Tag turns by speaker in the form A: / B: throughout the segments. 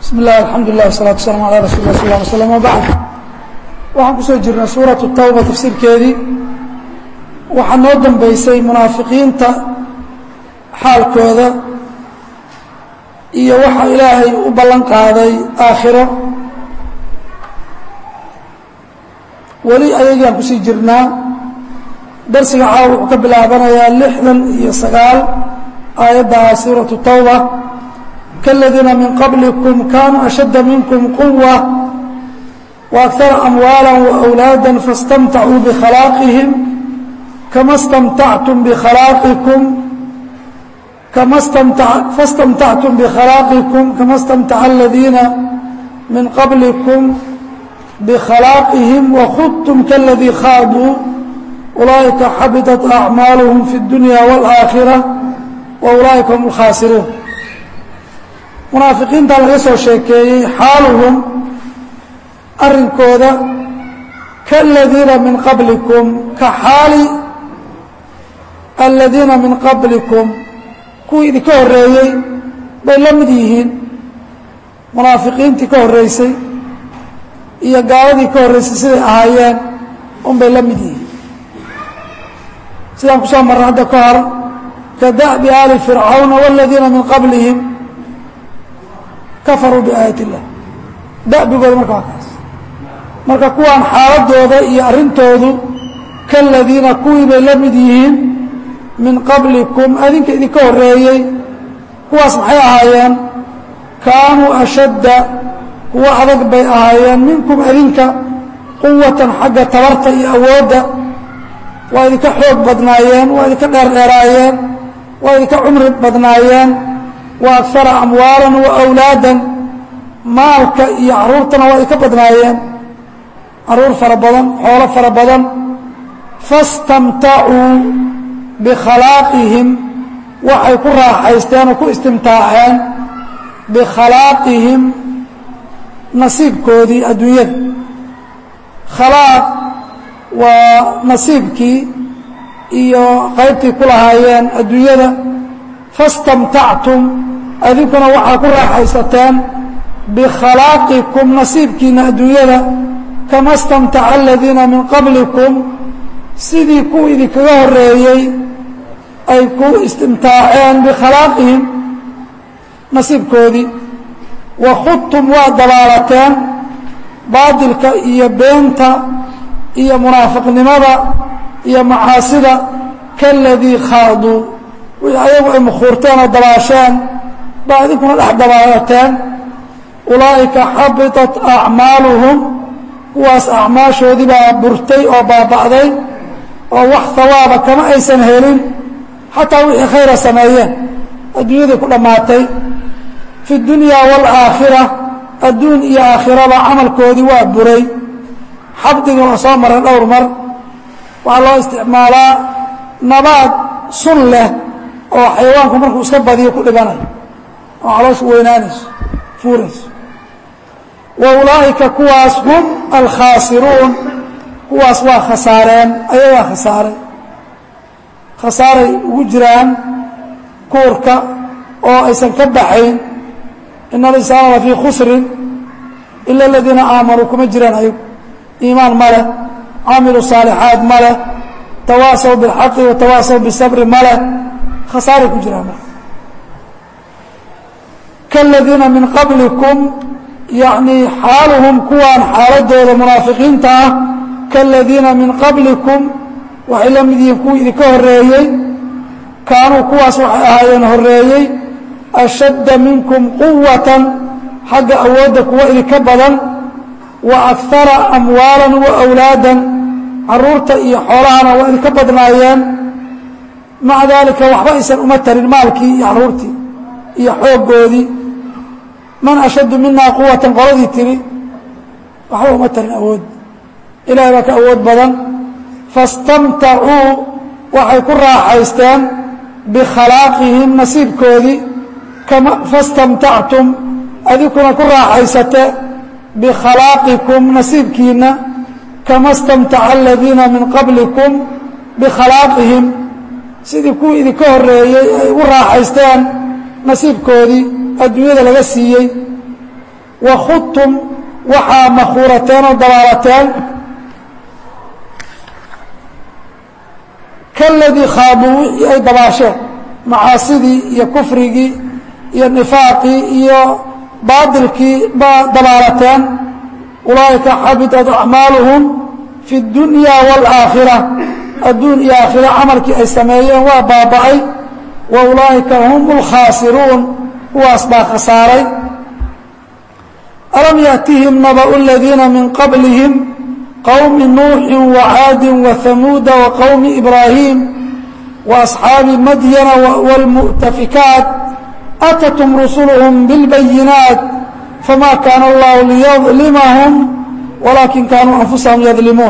A: bismi اllah alxamdu lilah wasalatu waslaam ala rasul lah sal ly slm wbacd waxaan kusoo jirnay suuratu tawba tafsiirkeedii waxaa noo dambeysay munaafiqiinta xaalkooda iyo waxa ilaahay u ballan qaaday aakhiro weli ayagaan kusii jirnaa darsiga caawa wuxuu ka bilaabanayaa lixdan iyo sagaal aayaddaa suuratu tawba kاladiina min qablikum kanuu ashadda minkum quwa waakara amwaala waأwlaada faاstamtacuu bkhalaaqihim kama stamtactum bkhalaaqikum kama fastamtactum bkhalaaqikum kama اstamtaca aladiina min qablikum bkhalaaqihim wakhudtum kaladii khaaduu ulaa'ika xabiطat acmaaluhum fi اdunya wاlآakhirة waulaa'ika hum اlkhaasiruun munaafiqiinta laga soo sheekeeyey xaaluhum arrinkooda kaaladiina min qablikum ka xaali aladiina min qablikum kuwii idinka horreeyey bay la mid yihiin munaafiqiintii ka horreysay iyo gaaladii ka horreysay siday ahaayeen unbay la mid yihiin sidaan kusoo marray hadda ka hor ka da'bi aali fircawna wاladiina min qablihim kafaruu biaayat illah da'bigooda marka waa kaas marka kuwaan xaaladooda iyo arrintoodu kaladiina kuwii bay la mid yihiin min qablikum adinka idinka horreeyey kuwaas maxay ahaayeen kaanuu ashadda kuwo adag bay ahaayeen minkum adinka quwatan xagga tabarta iyo awoodda waa idinka xoog badnaayeen waa idinka dheerdheeraayeen waa idinka cumri badnaayeen wa akara amwaalan wa awlaadan maalka iyo carruurtana waa idinka badnaayeen carruur fara badan xoolo fara badan fastamtacuu bikhalaaqihim waxay ku raaxaysteen oo ku istimtaaceen bikhalaaqihim nasiibkoodii adduunyada khalaaq waa nasiibkii iyo qaybtii ku lahaayeen adduunyada fastamtactum adinkuna waxaa ku raaxaysateen bikhalaqikum nasiibkiina adduunyada kama stamtaca aladiina min qablikum sidii kuwa idinkaga horreeyey ay ku istimtaaceen bikhalaaqihim nasiibkoodii wakhudtum waa dabaalateen baadilka iyo beenta iyo munaafiqnimada iyo macaasida kaladii khaaduu wixii ayagu ay mukhuurteen oo dabaasheen baa idinkuna dhex dabaalateen ulaa'ika xabiطat acmaaluhum kuwaas acmaashoodii baa burtay oo baaba'day oo wax hawaaba kama aysan helin xataa wixii khayra sameeyeen adduunyadii ku dhammaatay fi اdunya wاlaakhira adduun iyo aakhiraba camalkoodii waa buray xabdiga waa soo maray dhowr mar waxaa loo isticmaalaa nabaad sun leh oo xayawaanku markuu iska badiyo ku dhibanayo oo calooshu weynaanayso fuurayso wa ulaa'ika kuwaas hum alkhaasiruun kuwaas waa khasaareen ayagaa khasaaray khasaaray ugu jiraan kuurka oo aysan ka baxayn ina alinsana la fii khusrin ila aladiina aamanuu kuma jiraan ayagu iimaan ma leh camiluu saalixaat ma leh tawaasaw biاlxaqi watawaasaw bisabri ma leh khasaaray ku jiraan kaaladiina min qablikum yacnii xaaluhum kuwaan xaaladooda munaafiqiinta ah kaaladiina min qablikum waxay la mid yihiin kuwii idinka horreeyey kaanuu kuwaas waxay ahaayeen horreeyey ashadda minkum quwatan xagga awoodda kuwa idinka badan wa akara amwaalan wa awlaadan carruurta iyo xoolahana waa idinka badnaayeen maca daalika waxba aysan uma tarin maalkii iyo carruurtii iyo xooggoodii man ashaddu minaa quwatan qoladii tiri waxba uma tarin awood ilahay baa ka awood badan fastamtacuu waxay ku raaxaysteen bikhalaaqihim nasiibkoodii kama fastamtactum adinkuna ku raaxaysate bikhalaqikum nasiibkiina kama stamtaca aladiina min qablikum bikhalaaqihim sidii kuwii idinka horreeyey ay ugu raaxaysteen nasiibkoodii adduunyada laga siiyey wakhudtum waxaa makhuurateen oo dabaalateen kaladii khaaduu wixii ay dabaasheen macaasidii iyo kufrigii iyo nifaaqii iyo baadilkii baa dabaalateen ulaa'ika xabitat acmaaluhum fi اdunya wاlaakhira adduun iyo aakhira camalkii ay sameeyeen waa baaba'ay wa ulaa'ika hum اlkhaasiruun kuwaas baa khasaaray alam yaأtihim nabأu اladiina min qablihim qwmi nuuxi وcaadi وhamuuda وqowmi ibraahiim وأصxaabi madyana wاlmu'tafikaat atathm rusulhm bاlbayinaat fama kaana اllahu liyظlimahum walaakin kaanuu anfusahum yadlimuun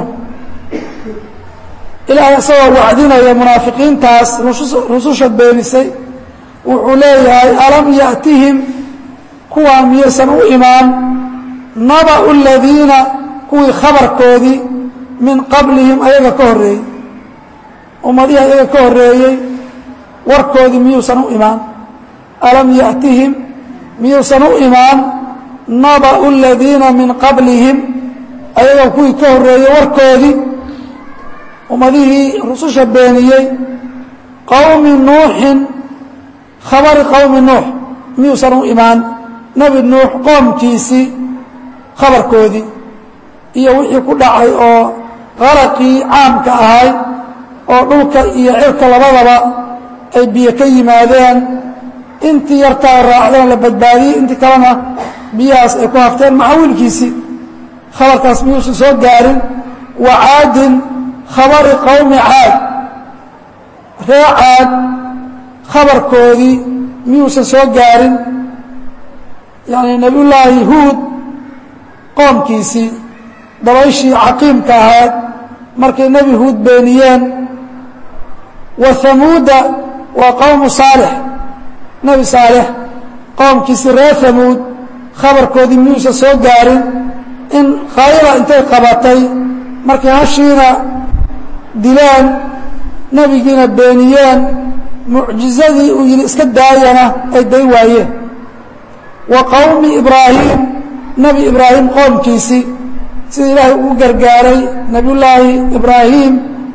A: ilaahay isagoo wacdinaya munaafiqiintaas rususha beenisay wuxuu leeyahay alam yaأtihim kuwaa miyaysan u imaan nabأu اladiina kuwii khabarkoodii min qablihim ayaga ka horreeyey ummadihii ayaga ka horreeyey warkoodii miyuusan u imaan alam yaأtihim miyuusan u imaan naba'u اladiina min qablihim ayaga kuwii ka horreeyey warkoodii ummadihii rususha beeniyey qowmi nuuxin khabari qowmi nuux miyuusan u imaan nebi nuux qoomkiisii khabarkoodii iyo wixii ku dhacay oo qaraqii caamka ahay oo dhulka iyo cirka labadaba ay biyo ka yimaadeen intii yartaa raacdeen la badbaadiyey intii kalena biyahaas ay ku hafteen maxawilkiisii khabarkaas miyuusan soo gaarin wa caadin khabari qowmi caad ree caad khabarkoodii miyuusan soo gaarin yacni nebiyullaahi huud qoomkiisii dabayshii caqiimka ahayd markay nebi huud beeniyeen wa hamuuda waa qowmu saalix nebi saalix qoomkiisii reer hamuud khabarkoodii miyuusan soo gaarin in khayla intay qabatay markay hashiina dileen nebigiina beeniyeen mucjizadii uu yidhi iska daayana ay day waayeen wa qowmi ibraahim nebi ibraahim qoomkiisii sida ilaahay ugu gargaaray nebiyullaahi ibraahim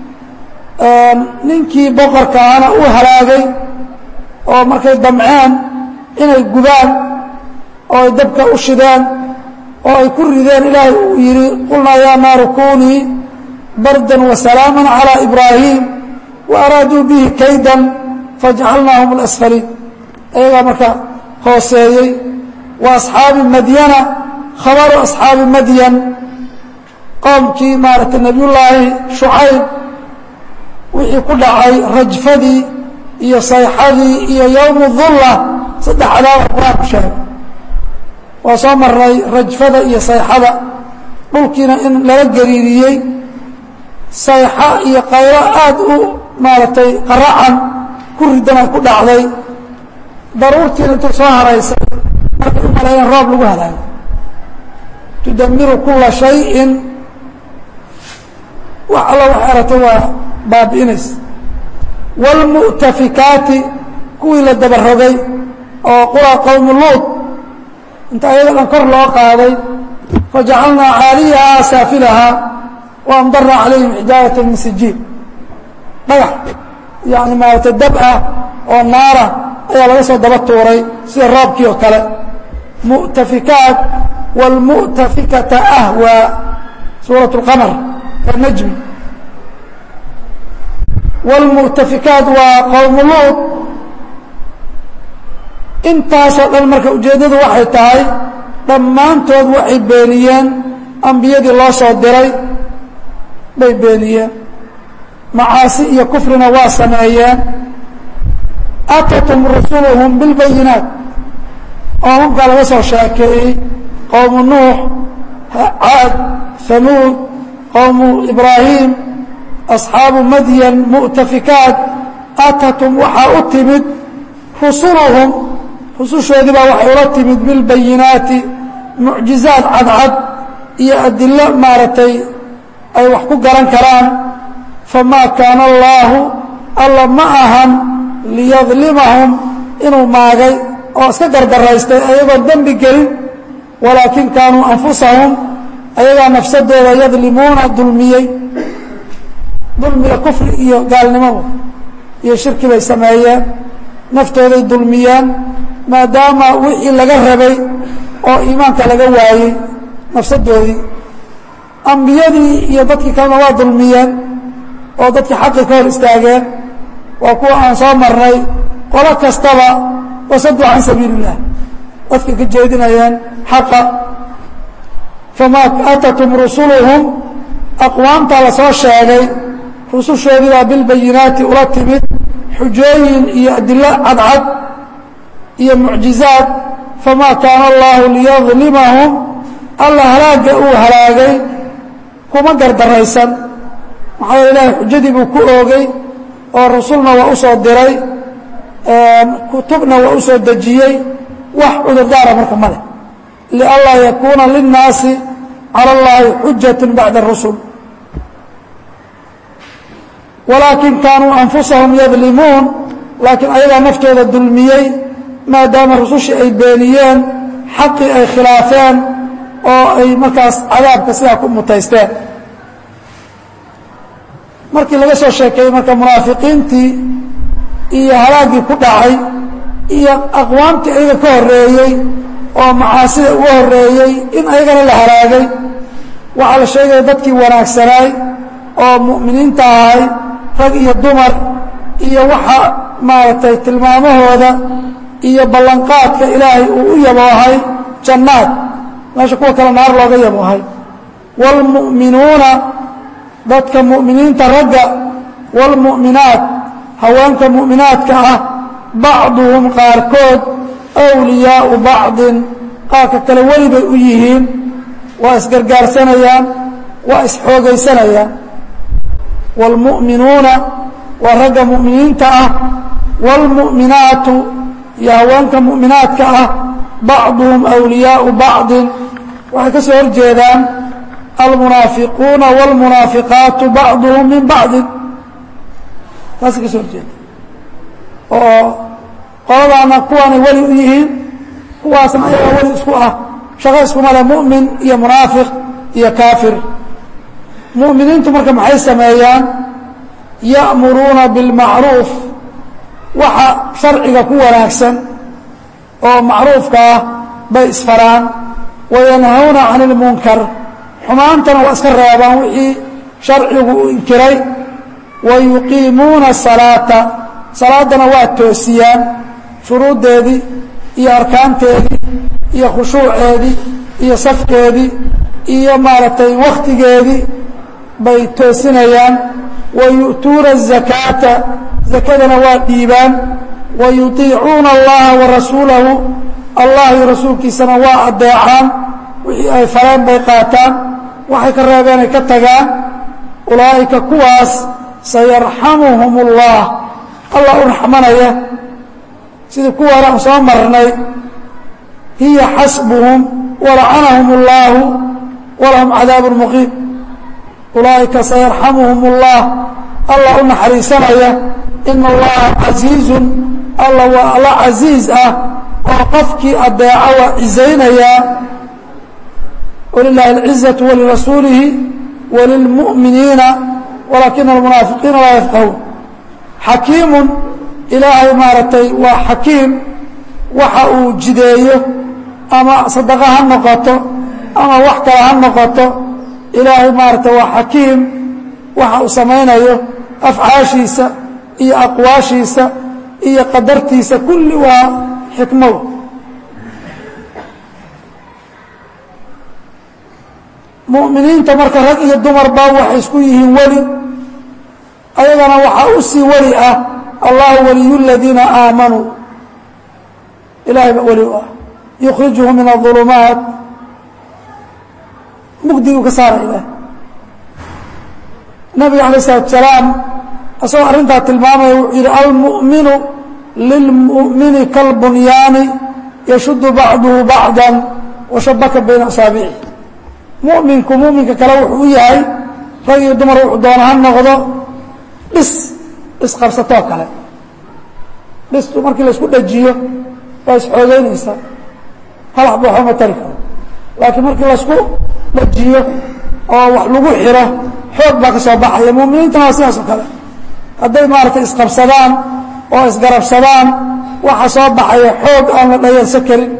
A: ninkii boqorka ahana uu halaagay oo markay damceen inay gubaan oo ay dabka u shideen oo ay ku rideen ilaahay uu yidhi qulnaa yaa naaru kunii bardan wasalaaman calىa ibraahim wa araaduu bihi kaydan fajcalnaahum اlasfaliin ayagaa marka hooseeyey wa asxaabi madyana khabaru asxaabi madyan qoomkii maaragtay nebiyullaahi shucayb wixii ku dhacay rajfadii iyo sayxadii iyo yowmu dulla saddex cadaaba qur-aanku sheegay waa soo marnay rajfada iyo sayxada dhulkiina in lala gariiriyey sayxa iyo qaylo aada u maaragtay qaracan ku ridana ku dhacday daruurtiina intuu soo haraysay markay u maleeyeen roob lagu halaago tudamiru kula shayin wax alla waxay aragtay waa baabi'inaysa wاlmu'tafikaati kuwii la dabarogay oo qura qowmu luud inta ayada dhan kor loo qaaday fajacalnaa caaliyahaa saafilahaa waamdarna calayhim xijaarata min sijiin dhagax yani maaragtay dab ah oo naara ayaa laga soo daba tuuray sida roobkii oo kale mu'tafikaat wاlmu'tafikata ahwaa suuraة اlqamar ee najmi wاlmu'tafikaat waa qowmu luud intaasoo dhan marka ujeeddadu waxay tahay dhammaantood waxay beeniyeen ambiyadii loo soo diray bay beeniyeen macaasi iyo kufrina waa sameeyeen atatum rusuluhum bilbayinaat qoomamkaa laga soo sheekeeyey qowmu nuux caad hamuud qowmu ibraahim asxaabu madyan mu'tafikaat atatum waxaa u timid rusuluhum rusushoodii baa waxay ula timid bilbayinaati mucjizaad cadcad iyo adilo maaragtay ay wax ku garan karaan famaa kaana allaahu alla ma ahan liyadlimahum inuu maagay oo iska gardaraystay ayagoon dembi gelin walaakin kaanuu anfusahum ayagaa nafsadooda yadlimuuna dulmiyey dulmiga kufri iyo gaalnimadu iyo shirki bay sameeyeen naftooday dulmiyeen maadaama wixii laga rabay oo iimaanka laga waayey nafsadoodii ambiyadii iyo dadkii kalena waa dulmiyeen oo dadkii xaqi ka hor istaageen waa kuwa aan soo marnay qolo kastaba wasaduu can sabiili illah dadka ka jeedinayeen xaqa famaa atatum rusuluhum aqwaamtaa la soo sheegay rusushoodii baa bilbayinaati ula timid xujooyin iyo adilo cadcad iyo mucjizaad famaa kaana allahu liyadlimahum alla halaagga uu halaagay kuma gardaraysan maxaa yeele ilahay xujadii buu ku oogay oo rasulna waa u soo diray kutubna waa u soo dejiyey wax cudurdaara marka male lianlaa yakuuna linnaasi cala اllahi xujat bacda اrusul walaakin kaanuu anfusahum yadlimuun laakiin ayagaa naftooda dulmiyey maadaama rusushii ay beeniyeen xaqii ay khilaafeen oo ay markaas cadaabka sidaa ku mutaysteen markii laga soo sheekeeyey marka munaafiqiintii iyo halaaggii ku dhacay iyo aqwaamtii ayaga ka horreeyey oo macaasida uga horreeyey in ayagana la halaagay waxaa la sheegaya dadkii wanaagsanaay oo mu'miniinta ahay rag iyo dumar iyo waxa maaragtay tilmaamahooda iyo ballanqaadka ilaahay uu u yaboohay jannaad meesha kuwa kale naar looga yaboohay waalmu'minuuna dadka mu'miniinta ragga waalmu'minaat haweenka mu'minaadka ah bacduhum qaarkood awliyaau bacdin qaarka kale weli bay u yihiin waa isgargaarsanayaan waa isxoogaysanayaan waalmu'minuuna waa ragga mu'miniinta ah waalmu'minaatu iyo haweenka mu'minaadka ah bacduhum awliyaau bacdin waxay ka soo hor jeedaan almunaafiquuna wاlmunaafiqaatu bacduhum min bacdin taasay ka soo horjeeda oo qoladaana kuwaanay weli u yihiin kuwaasna ayagaa weli isku ah shaqo iskuma le mu'min iyo munaafiq iyo kaafir mu'miniintu marka maxay sameeyaan ya'muruuna biاlmacruuf waxa sharciga ku wanaagsan oo macruufka ah bay isfaraan wayanhawna can اlmunkar xumaantana waa iska reebaan wixii sharcigu u inkiray wayuqiimuuna الsalaata salaaddana waa toosiyaan shuruuddeedii iyo arkaanteedii iyo khushuuceedii iyo safkeedii iyo maaragtay wakhtigeedii bay toosinayaan wayu'tuuna الzakaata zakadana waa dhiibaan wayuطiicuuna اllaha warasuulahu allah iyo rasuulkiisana waa adeecaan wixii ay fareen bay qaataan waxay ka reebeen ay ka tagaan ulaa'ika kuwaas sayarxamuhum اllah allah u raxmanaya sidii kuwaana aan soo marnay hiya xasbuhum walacanahum اllahu walahum cadaabu muqiim ulaa'ika sayarxamuhum اllah allah u naxariisanaya ina allaha casiizun alla waa alla casiiz ah oo qofkii adeeca waa cizaynayaa wlilahi اlcizaةu walirasuulihi walilmu'miniina walaakina almunaafiqiina laa yafqahuun xakiimun ilaahay maaragtay waa xakiim waxa uu jideeyo ama sadaqa ha noqoto ama wax kale ha noqoto ilaahay maaragtay waa xakiim waxa uu samaynayo afcaashiisa iyo aqwaashiisa iyo qadartiisa kulli waa xikmada mu'miniinta marka rag iyo dumarba waxay isku yihiin weli ayagana waxaa u sii weli ah allahu waliyu اladiina aamanuu ilahay ba weli u ah yukhrijuhum min الظulumaat mugdiguu ka saara ilaah nabiga alay الsalaatu salaam isagoo arrintaa tilmaamaya wuxuu yidhi almu'minu lilmu'mini kalbunyaani yashudu bacduhu bacda washabaka bayna asaabici mu'minku mu'minka kale wuxuu u yahay rag iyo dumar wuxuu doona ha noqdo dhis isqabsatoo kale dhistu markii laisku dhajiyo waa isxoogeynaysaa halax ba waxba ma tari karo laakiin markii laisku dhajiyo oo wax lagu xiro xoog baa ka soo baxaya mu'miniintana waa sidaas oo kale hadday maaragtay isqabsadaan oo isgarabsadaan waxa soo baxaya xoog aan la dhayalsan karin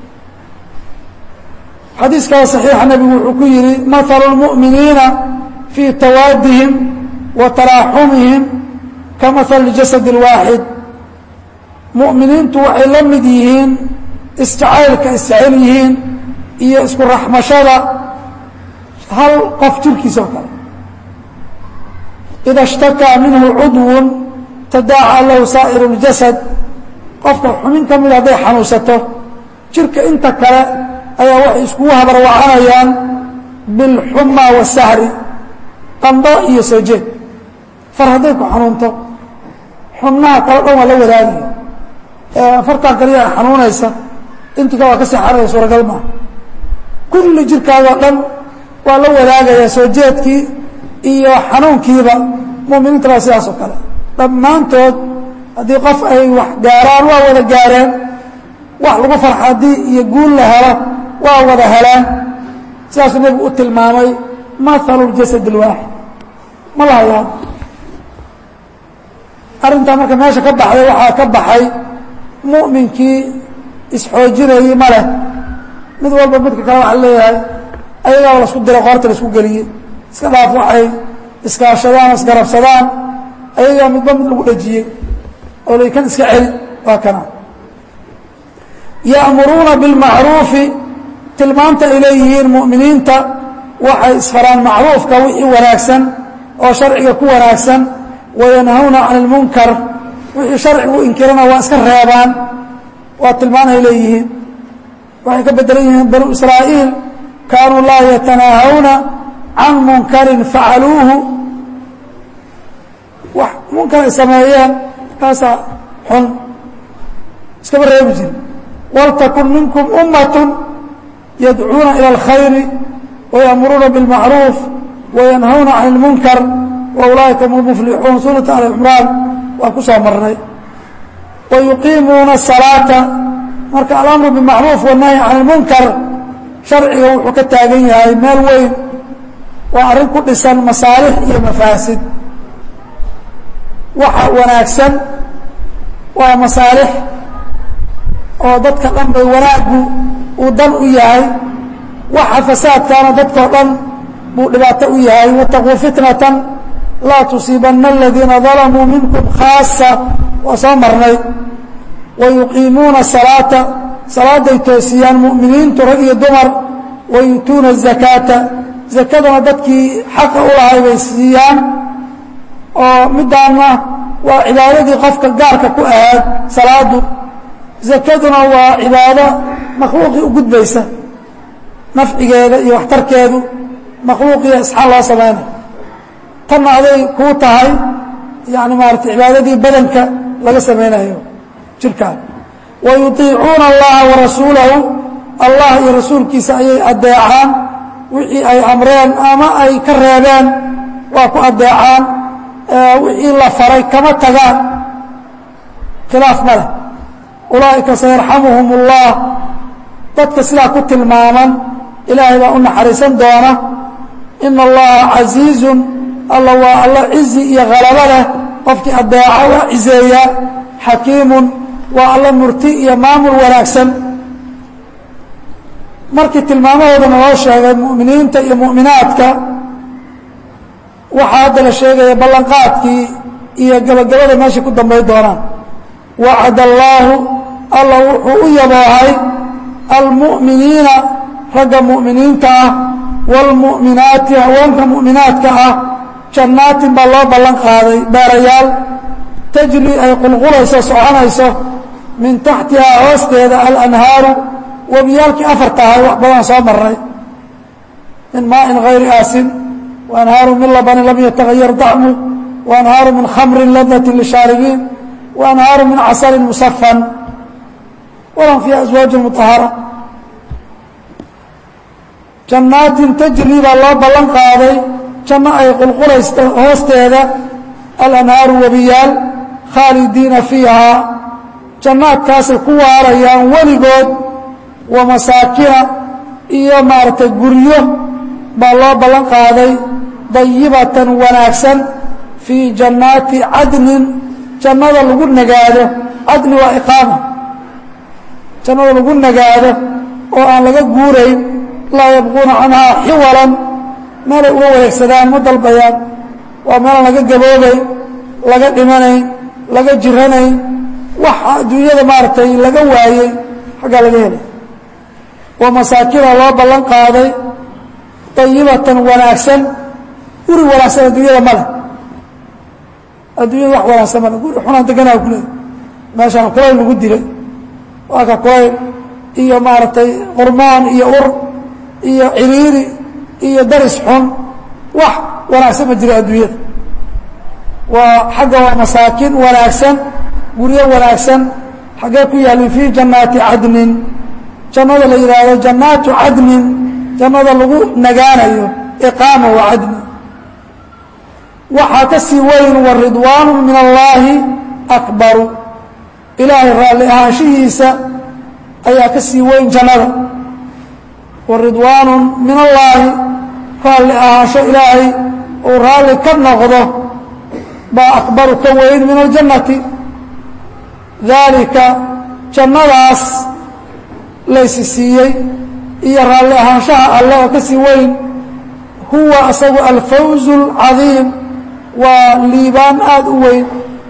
A: xadiiskada صaxiixa nebigu wuxuu ku yihi mahalu اlmuؤminiina fii tawaadihim wa taraaxumihim ka mahali jasad اlwaaxid mu'miniintu waxay la mid yihiin isjacaylka isjecel yihiin iyo isku raxmashada hal qof jirkiisa oo kale ida اshtakaa minhu cudw tadaaca lahu saa'ir اljasad qofka xubin ka mida hadday xanuunsato jirka inta kale ayaa waxay iskugu habarwacanayaan bilxuma wasahri qando iyo soo jeed far hadday ku xanuunto xubnaha kale dhan waa la wadaagaya fartan kaliya ay xanuunaysa intii kale waa ka seexanaya suuragal maaha kulli jirkaadoo dhan waa la wadaagaya soo jeedkii iyo xanuunkiiba mu'miniinta baa sidaas oo kale dhammaantood haddii qof ay wax gaaraan waa wada gaareen wax lagu farxa haddii iyo guul la helo waa wada heleen sidaasuu nebigu u tilmaamay mahalu ljasad اlwaaxid ma la hayaan arrintaa marka meesha ka baxday waxaa ka baxay mu'minkii isxoojinayey ma leh mid walba midka kale waxa leeyahay ayagaaba lasku diray qoorta laisku geliyey iska dhaaf waxay iskaashadaan isgarabsadaan ayagaa midba mid lagu dhejiyey oo laykan iska celi waa kana ya'muruuna biاlmacruufi tilmaanta ay leeyihiin mu'miniinta waxay isfaraan macruufka wixii wanaagsan oo sharciga ku wanaagsan wayanhawna can اlmunkar wixii sharcigu inkirana waa iska reebaan waa tilmaan ay leeyihiin waxay ka bedelan yihiin banu israa'iil kaanuu laa yatanaahawna can munkarin facaluuhu wax munkar ay sameeyeen kaasaa xun iskama reebi jiri waltakun minkum ummat yadcuuna ilى اlkhayri wayamuruuna biاlmacruuf wayanhawna can اlmunkar waulaa'ika hum lmuflixuun suurata ali cimraan waan ku soo marnay wayuqiimuuna الsalaata marka alamru bimacruuf wالnahyi can اlmunkar sharciga wuxuu ka taagan yahay meel weyn waa arrin ku dhisan masaalix iyo mafaasid waxa wanaagsan waa masaalix oo dadka dhan bay wanaaggu uu dan u yahay waxa fasaadkaana dadkao dhan buu dhibaato u yahay wataquu fitnatan laa tusiibanna aladiina dalamuu minkum khaasa waa soo marnay wayuqiimuuna salaata salaaday toosiyaan mu'miniintu rag iyo dumar wayuutuuna الzakaata zakadana dadkii xaqa u lahay bay siiyaan oo midaana waa cibaadadii qofka gaarka ku ahaad salaadu zakaduna waa cibaado makhluuqii u gudbaysa nafcigeeda iyo waxtarkeedu makhluuqiya isxaan loo samayna tanna aday kuu tahay yani maarata cibaadadii badanka laga samaynayo jirkaan wayuiicuuna allaha warasuulahu allah iyo rasuulkiisa ayay adeecaan wixii ay amreen ama ay ka reebeen waa ku adeecaan wixii la faray kama tagaan khilaaf ma leh ulaa'ika sayarxamuhum اllah dadka sidaa ku tilmaaman ilaahay baa u naxariisan doona ina allaha casiizun alla waa alla cizi iyo halabo leh qofkii adeeca waa cizeeya xakiimun waa alla murti iyo maamul wanaagsan markii tilmaamahoodana loo sheegay mu'miniinta iyo mu'minaadka waxaa hadda la sheegaya ballanqaadkii iyo gabagabada meeshay ku dambay doonaan wacad allaahu alla wuxuu u yaboohay almu'miniina ragga mu'miniinta ah wاlmu'minaati haweenka mu'minaadka ah jannaatin baa loo ballan qaaday beerayaal tajri ay qulqulayso soconayso min taxtihaa hoosteeda alanhaaru webiyaalkii afar tahay wax badan soo maray min maaءin غayri aasin وأnhaaru min labnin lam yatagayar dacmu وأnhaaru min khamri ladati lishaaribiin وأnhaaru min casali musafan walam fiiha aswaaج muطahara jannaatin tajri baa loo ballan qaaday janno ay qulqulaysto hoosteeda alanhaaru webiyaal khaalidiina fiihaa jannaadkaasay ku waarayaan weligood wa masaakina iyo maaragtay guryo baa loo ballan qaaday dayibatan wanaagsan fii jannaati cadnin jannada lagu nagaado cadni waa iqaama jannada lagu nagaado oo aan laga guurayn laa yabquuna canhaa xiwalan meelay uga wareegsadaan ma dalbayaan waa meelaan laga gaboobayn laga dhimanayn laga jiranayn wax adduunyada maaragtay laga waayey xaggaa laga helay wa masaakina loo ballan qaaday dayibatan wanaagsan guri wanaagsan adduunyada male adduunyada wax wanaagsan male guri xunaan deganaa ku leey meeshaan kulayl lagu dilay waa ka kulayl iyo maaragtay qurmaan iyo ur iyo ciriiri iyo daris xun wax wanaagsan ma jira adduunyada waa xagga waa masaakin wanaagsan guryo wanaagsan xaggee ku yaalin fii jannaati cadnin jannada la yidhaahdo jannaatu cadnin jannada lagu nagaanayo iqaama wa cadni waxaa ka sii weyn wa ridwaanu min allaahi akbaru ilaahay raalli ahaanshihiisa ayaa ka sii weyn jannada wa ridwaanu min allaahi raalli ahaansho ilaahay uu raalli ka noqdo baa akbaru ka weyn min aljannati daalika jannadaas laysi siiyey iyo raalli ahaanshaha alle oo ka sii weyn huwa asagu alfawzu alcadiim waa liibaan aada u weyn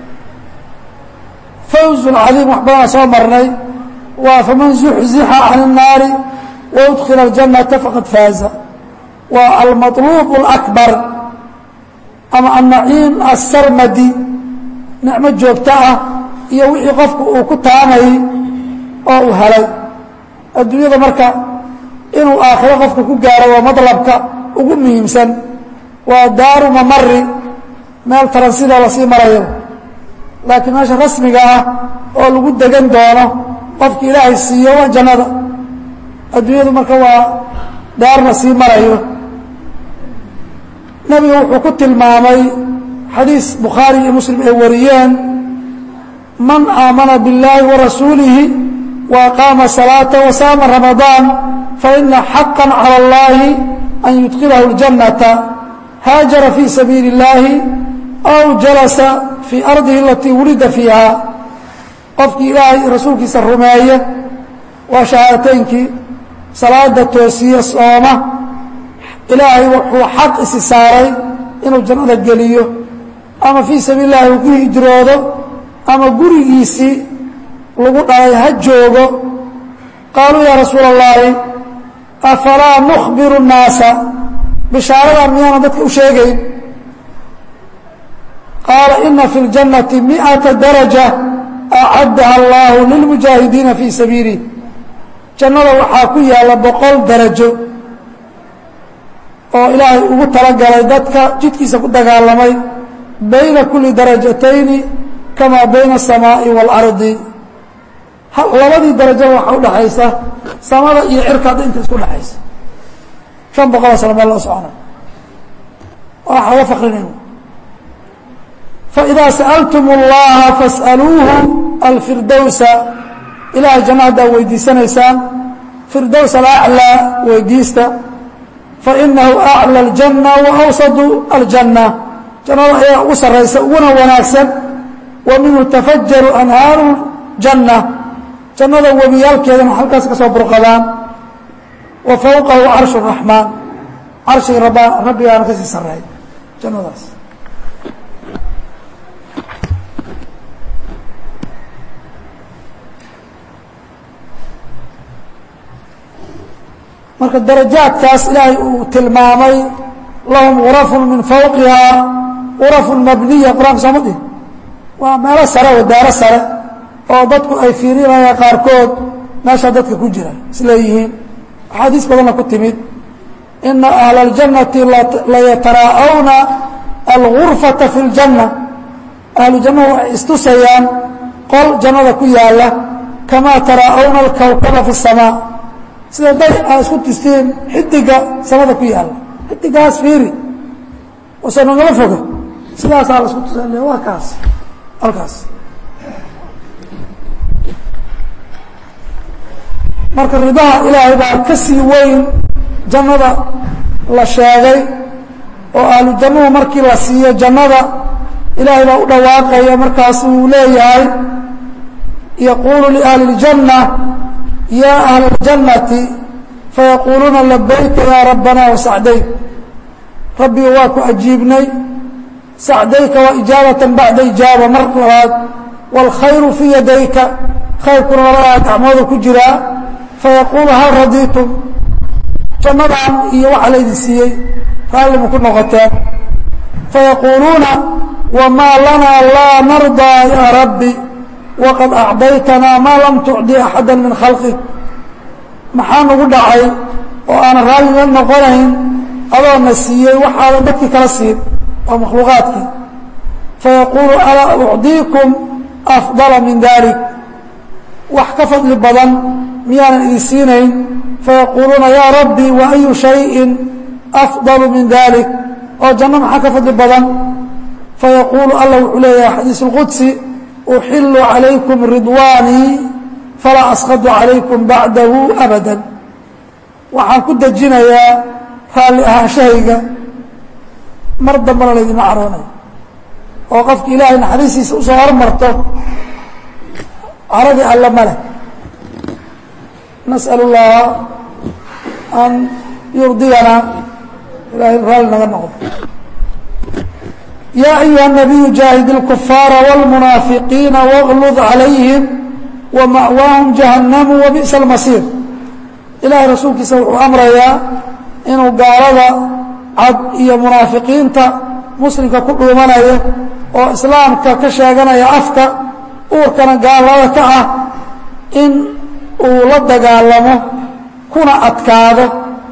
A: fawzu lcadiim wax badanaa soo marnay waa faman zuxzixa can الnaari waudkila اljannata faqad faaza waa almaطluub اlakbar ama annaciim asarmadi nicmo joogto ah iyo wixii qofku uu ku taamayy oo uu helay adduunyada marka inuu aakhiro qofku ku gaaro waa madlabka ugu muhiimsan waa daaru mamari meel taransida lasii marayo laakiin meesha rasmiga ah oo lagu degan doono qofki ilaahay siiyo waa jannada adduunyadu marka waa daar la sii marayo nebiga wuxuu ku tilmaamay xadiis bukhaari iyo muslim ay wariyeen man aamana biاllaahi warasuulihi wa aqaama salaata wasaama ramadaan faina xaqa calى اllahi an yudkilahu اljannata haajara fii sabiili اllaahi aw jalasa fii ardihi alatii wulida fiiha qofkii ilaahay rasuulkiisa rumeeye waa shahaadateynkii salaada toosiye sooma ilaahay wuxuu xaq isi saaray inuu jannada geliyo ama fii sabiil اllahi uu ku hijroodo ama gurigiisii lagu dhalay ha joogo qaaluu yaa rasuula اllaahi afalaa nukhbiru الnaasa bishaaradan miyaana dadka u sheegayn qaala ina fi اljannati miئata daraja acaddaha allahu lilmujaahidiina fii sabiilih jannada waxaa ku yaalla boqol darajo oo ilaahay ugu talagalay dadka jidkiisa ku dagaalamay bayna kuli darajatayni kamaa bayna الsamaaءi wاlardi labadii darajada waxaa udhaxaysa samada iyo cirka hadda inta isku dhexaysa شhan boqoloo sano meel loo socona waxa ga fakrinayna faidaa sa'altum اllaha fas'aluuhu alfirdowsa ilahay janno haddaa weydiisanaysaan firdows alaclىa weydiista fainahu aclى اljanna waawsadu aljanna jannada ayaa ugu saraysa uguna wanaagsan wa minhu tafajaru anhaaru janna jannada webiyaalkeedana halkaas ka soo burqadaan wa fawqahu carshu الraxmaan carshiga rab rabbigaana ka sii sareey jannadaas marka darajaadkaas ilaahay uu tilmaamay lahum gurafun min fawqihaa gurafun mabniya qur-aanka sooma dhihin waa meelo sare oo daaro sare oo dadku ay fiirinayaan qaarkood meeshaa dadka ku jira isleeyihiin axaadiis badanna ku timid ina ahla اljannati layataraa'awna algurfata fi اljanna ahlu jannahu waxay istusayaan qol jannada ku yaala kamaa taraa'awna alkawkaba fi الsamaa sida day aa isku tusteen xidiga samada ku yaala xidigaas fiiri ose nagala foga sidaasaa la isku tusa waa kaas halkaas marka ridaha ilaahay baa ka sii weyn jannada la sheegay oo ahlu jannuhu markii la siiyo jannada ilaahay baa u dhawaaqaya markaas uu leeyahay yaquulu liahli اljanna ya ahla اljannati fayaquuluuna labayka ya rabbana wasacdayk rabbiga waa ku ajiibnay sacdayka waa ijaabatan bacda ijaaba mar labaad wاlkhayru fii yadayka khayrkuna labada gacmooda ku jiraa fayaquulu hal radiitum jannadan iyo waxa laydin siiyey raalli ma ku noqoteen fayaquuluuna wamaa lanaa laa nardaa yaa rabbi waqad acdaytanaa maa lam tucdi axada min khalqik maxaa nagu dhacay oo aanan raalli la noqonayn adoona siiyey waxaadan dadkii kala siin oo makhluuqaadkii fayaquulu alaa ucdiikum afdala min dalik wax ka fadli badan miyaanan idin siinayn fayaquuluuna yaa rabbi wa ayu shayin afdalu min dalik oo janno maxaa ka fadli badan fayaquulu alla wuxuu leeyahay xadiis اlqudsi uxilu calaykum ridwaanii falaa asqadu calaykum bacdahu abada waxaan ku dejinayaa raalli ahaanshahayga mar dambana laydima caroonayo oo qofki ilaahay naxariistiisa usoo hormarto caradii alle ma leh nasأal اllaha an yurdiyana ilahay raalli naga noqdo ya ayuha الnabiyu jaahid اlkufaara wاlmunaafiqiina wاglud calayhim wama'waahum jahannamu wabi'sa اlmasiir ilahay rasuulkiisa wuxuu amrayaa inuu gaalada cad iyo munaafiqiinta muslimka ku dhuumanaya oo islaamka ka sheeganaya afka uurkana gaalada ka ah in uu la dagaalamo kuna adkaado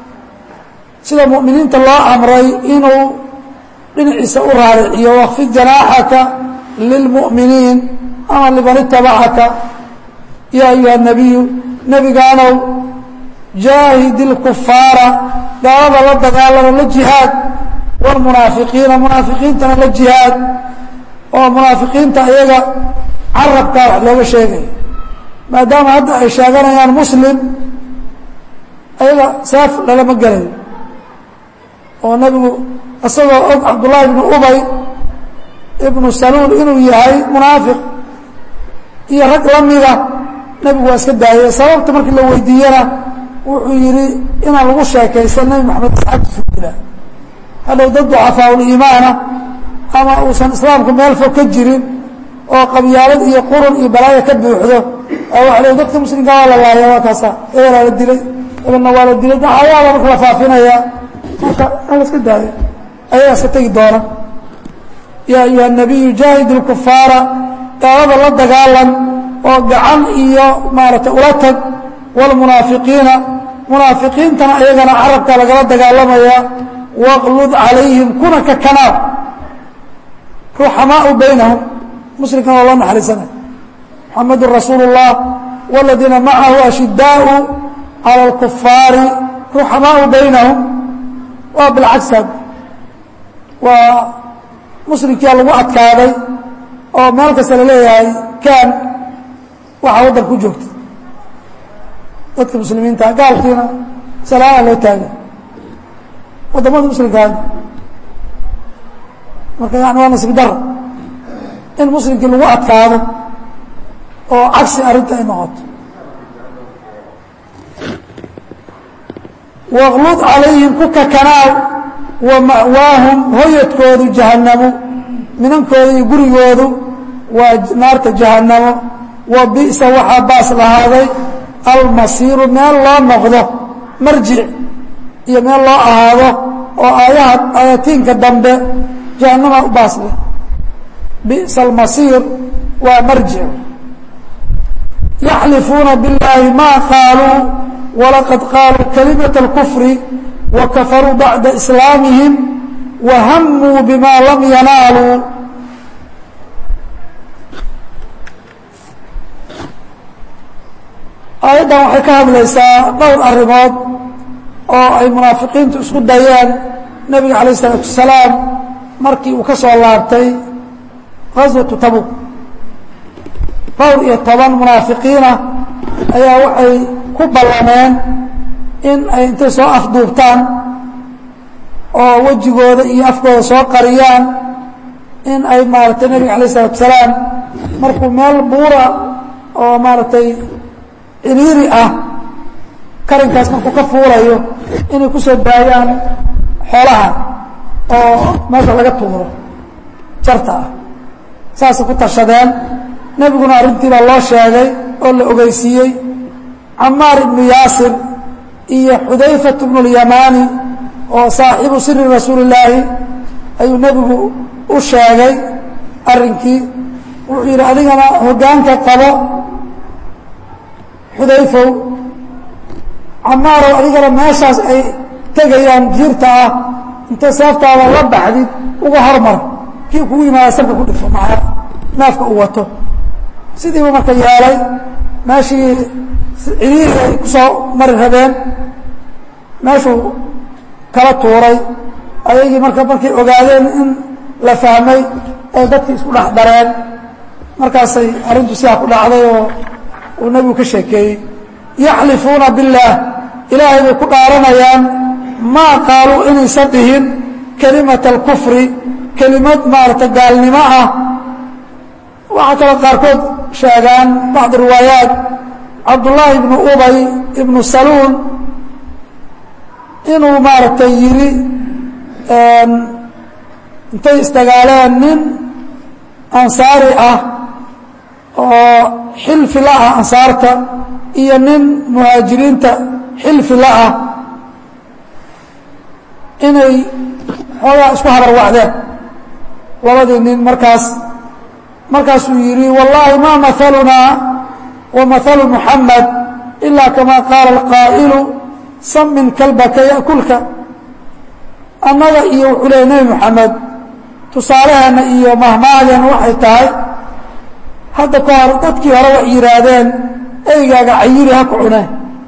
A: sida mu'miniinta loo amray inuu dhinaciisa u raariciyo wakfid janaaxaka lilmu'miniin ama liman itabacaka yaa ayuha nabiyu nebigaanow jaahid ilkufaara gaalada la dagaalamo la jihaad wاlmunaafiqiina munaafiqiintana la jihaad oo munaafiqiinta iyaga carabkaa wax looga sheegaya maadaama hadda ay sheeganayaan muslim ayaga saaf lalama gelayo oo nebigu isagoo og cabdullahi ibnu ubay ibnu saluul inuu yahay munaafiq iyo rag la mida nebigu waa iska daayay sababta markii la weydiiyena wuxuu yidhi inaan lagu sheekaysan nebi maxamed saxabtiisu dila hadhow dad ducafaaul-iimaana ama uusan islaamku meel fog ka jirin oo qabyaalad iyo qurun iyo balaayo ka buuxdo oo waxa le dadka muslimka waa la laaya waa kaasa ehelaa la dilay ehelna waa la dilay dacayaada marka la faafinaya marka an la iska daayo ayagaa iska tegi doona yaa ayuha nabiyu jaahid ilkufaara gaalada la dagaalan oo gacan iyo maaragtay ula tag wاlmunaafiqiina munaafiqiintana ayagana carabka lagala dagaalamaya waqlud calayhim kuna ka kanaab ruxamaau baynahum muslimkana waa loo naxariisanay muxamadu rasuulu الlah wاladiina macahu ashidaau calى اlkufaari ruxamaau baynahum waa bilcagsaad waa muslimkia lagu adkaaday oo meel kasta la leeyahay kaan waxaa waddan ku joogta dadka muslimiinta gaalkiina salaama loo taagay waddamada muslimkaa marka yani waa nasib daro in muslimkii lagu adkaado oo cagsi arrinta ay noqoto waqlud calayhim ku kakanaaw wa ma'waahum hoyadkoodu jahannamo minankooda iyo gurigoodu waa naarta jahannamo wa bi'sa waxaa baas lahaaday almasiiru meel loo noqdo marjic iyo meel loo ahaado oo aayaha aayatiinka dambe jahannama u baas leh bi'sa almasiir waa marjic yaxlifuuna biاllaahi ma qaaluu walaqad qaaluu kalimaة اlkufri wakafaruu bacda islaamihim wahamuu bima lam yanaaluu aayaddan waxay ka hadlaysaa dhowr arrimood oo ay munaafiqiintu isku dayeen nebiga calayh isalaatu wasalaam markii uu ka soo laabtay gaswatu tabuk dhowr iyo toban munaafiqiina ayaa waxay ku ballameen in ay intay soo afduubtaan oo wejigooda iyo afkooda soo qariyaan in ay maaragtay nebiga alayh isalatu salaam markuu meel buura oo maaragtay ciriiri ah karinkaas markuu ka fuulayo inay ku soo daayaan xoolaha oo meesha laga tuuro jarta ah saasay ku tashadeen nebiguna arrintii baa loo sheegay oo la ogeysiiyey camaar ibnu yaasir iyo xudayfat bnu اlyamaani oo saaxibu siri rasuuli illaahi ayuu nebigu u sheegay arrinkii wuxuu yidhi adigana hoggaanka qabo xudayfow camaarow adigana meeshaas ay tegayaan jiirta ah intay seeftaada la baxdid uga hormar kii kugu yimaada sabka ku dhifo maa naafka uu wato sidiibu marka yeelay meeshii ciriiri ay ku soo mari rabeen meeshuu kala tuuray ayagii marka markay ogaadeen in la fahmay ay dadkii isku dhex dareen markaasay arrintu sidaa ku dhacday oo uu nebigu ka sheekeeyey yaxlifuuna biاllaah ilaahay bay ku dhaaranayaan maa qaaluu inaysan dhihin kelimata alkufri kelimad maarata gaalnimo ah waxaa kaloo qaarkood sheegaan bacdu riwaayaat cabdullaahi ibnu ubay ibnu saluul inuu maaragtay yidhi intay isdagaaleen nin ansaari ah oo xilfi la ah ansaarta iyo nin muhaajiriinta xilfi la ah inay xoogaa isku habarwacdeen labadii nin markaas markaasuu yidhi wallaahi ma mahalunaa wa mahalu muxamed ilaa kama qaala alqaa'ilu samin kalbaka ya'kulka annaga iyo wuxuu leeyay nebi moxamed tusaaleheenna iyo mahmaahdeena waxay tahay hadda ka hor dadkii hore wax yidhaahdeen eygaaga cayiri ha ku cuneen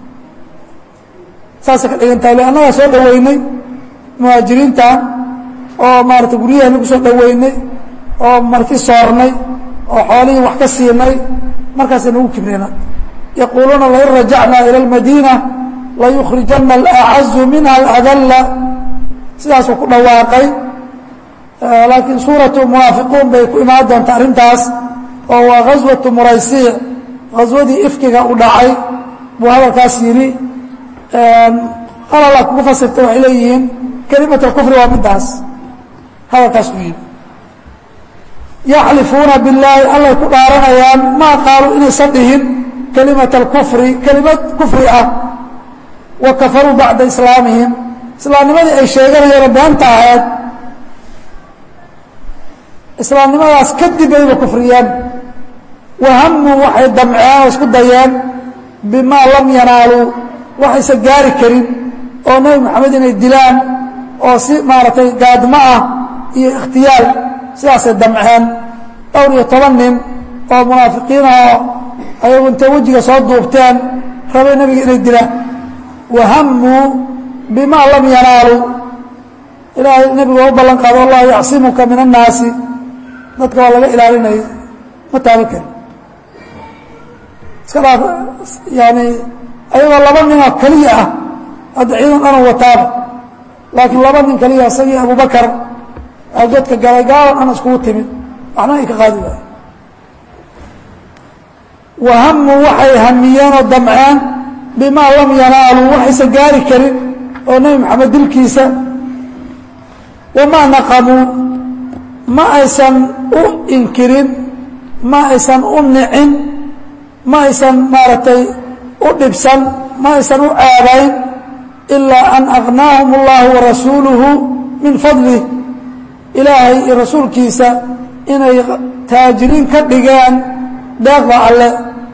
A: saasay ka dhigan tahay le annagaa soo dhoweynay muhaajiriinta oo maarata guryaheena ku soo dhoweynay oo marti soornay oo xoolihii wax ka siinay markaasay nagu kibrina yaquuluuna lain rajacnaa ila اlmadiina layukhrijana alacazu minha aladalla sidaasuu ku dhawaaqay laakiin suuratu munaafiquun bay ku imaan doonta arrintaas oo waa ghaswatu muraysiic ghaswadii ifkiga u dhacay buu hadalkaas yidhi qalala kugu fasirtay waxay leeyihiin kelimat alkufri waa midaas hadalkaas uu yidhi yaxlifuuna billaahi allay ku dhaaranayaan maa qaaluu inaysan dhihin kelimat alkufri kelimad kufri ah wa kafaruu bacda islaamihim islaamnimadii ay sheeganayeeno beenta ahayd islaamnimadaas kadib bayba kufriyeen wahamuu waxay damceen oo isku dayeen bimaa lam yanaaluu waxaysan gaari karin oo nebi moxamed inay dilaan oo si maaragtay gaadmo ah iyo ikhtiyaal sidaasay damceen dhowr iyo toban nin oo munaafiqiinahoo ayagu intay wejiga soo duubteen rabay nebiga inay dilaan wahamuu bimaa lam yanaaluu ilaahay nebigu waa u ballan qaado allahu yacsimuka min annaasi dadka waa laga ilaalinaya ma taaban karin iska dhaaf yaani ayagoo laba ninoo keliya ah hadda ciidan dhanoo wataaba laakiin laba nin keliya isagii abubakar dadka galay gaalan dhan iskugu timid waxna ay ka qaadi waaye wahamuu waxay hamiyeen oo damceen bimaa lam yanaaluu waxaysan gaari karin oo nebi moxamed dilkiisa wamaa naqamuu ma aysan u inkirin ma aysan u nicin ma aysan maaragtay u dhibsan ma aysan u caabayn ilaa an agnaahum اllahu warasuuluhu min fadlih ilaahay iyo rasuulkiisa inay taajiriin ka dhigeen deeqda alle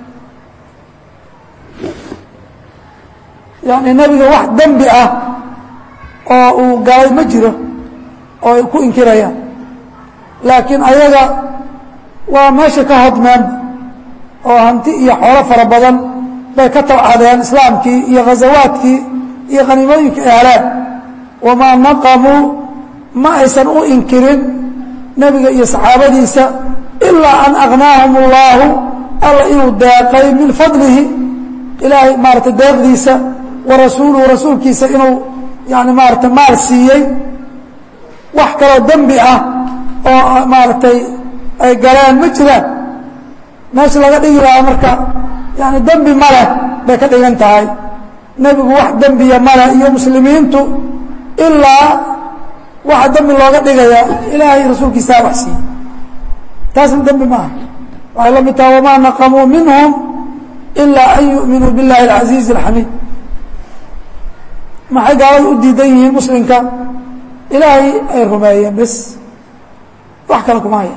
A: yani nebiga wax dembi ah oo uu galay ma jiro oo ay ku inkirayaan laakiin ayaga waa meesha ka hodmeen oo hanti iyo xoolo fara badan bay ka tabcadeen islaamkii iyo ghazawaadkii iyo khaniimooyinkii ay heleen wamaa naqamuu ma aysan u inkirin nebiga iyo saxaabadiisa ilaa an agnaahum اllaahu alla inuu deeqay min fadlihi ilaahay maaratay deeqdiisa wa rasuuluhu rasuulkiisa inuu yani maarata maal siiyey wax kaloo dembi ah oo maaragtay ay galeen ma jiraan meesha laga dhigi lahaa marka yani dembi ma leh bay ka dhigan tahay nebigu wax dembiya maleh iyo muslimiintu ilaa waxa dembi looga dhigaya ilaahay rasuulkiisaa wax siiyey taasna dembi maaha waxay la mid taha wamaa naqamuu minhum ilaa an yu'minuu biاllahi اlcaziizi اlxamiid maxay gaalada u diidan yihiin muslimka ilaahay ay rumeeyeen bes wax kale kuma haya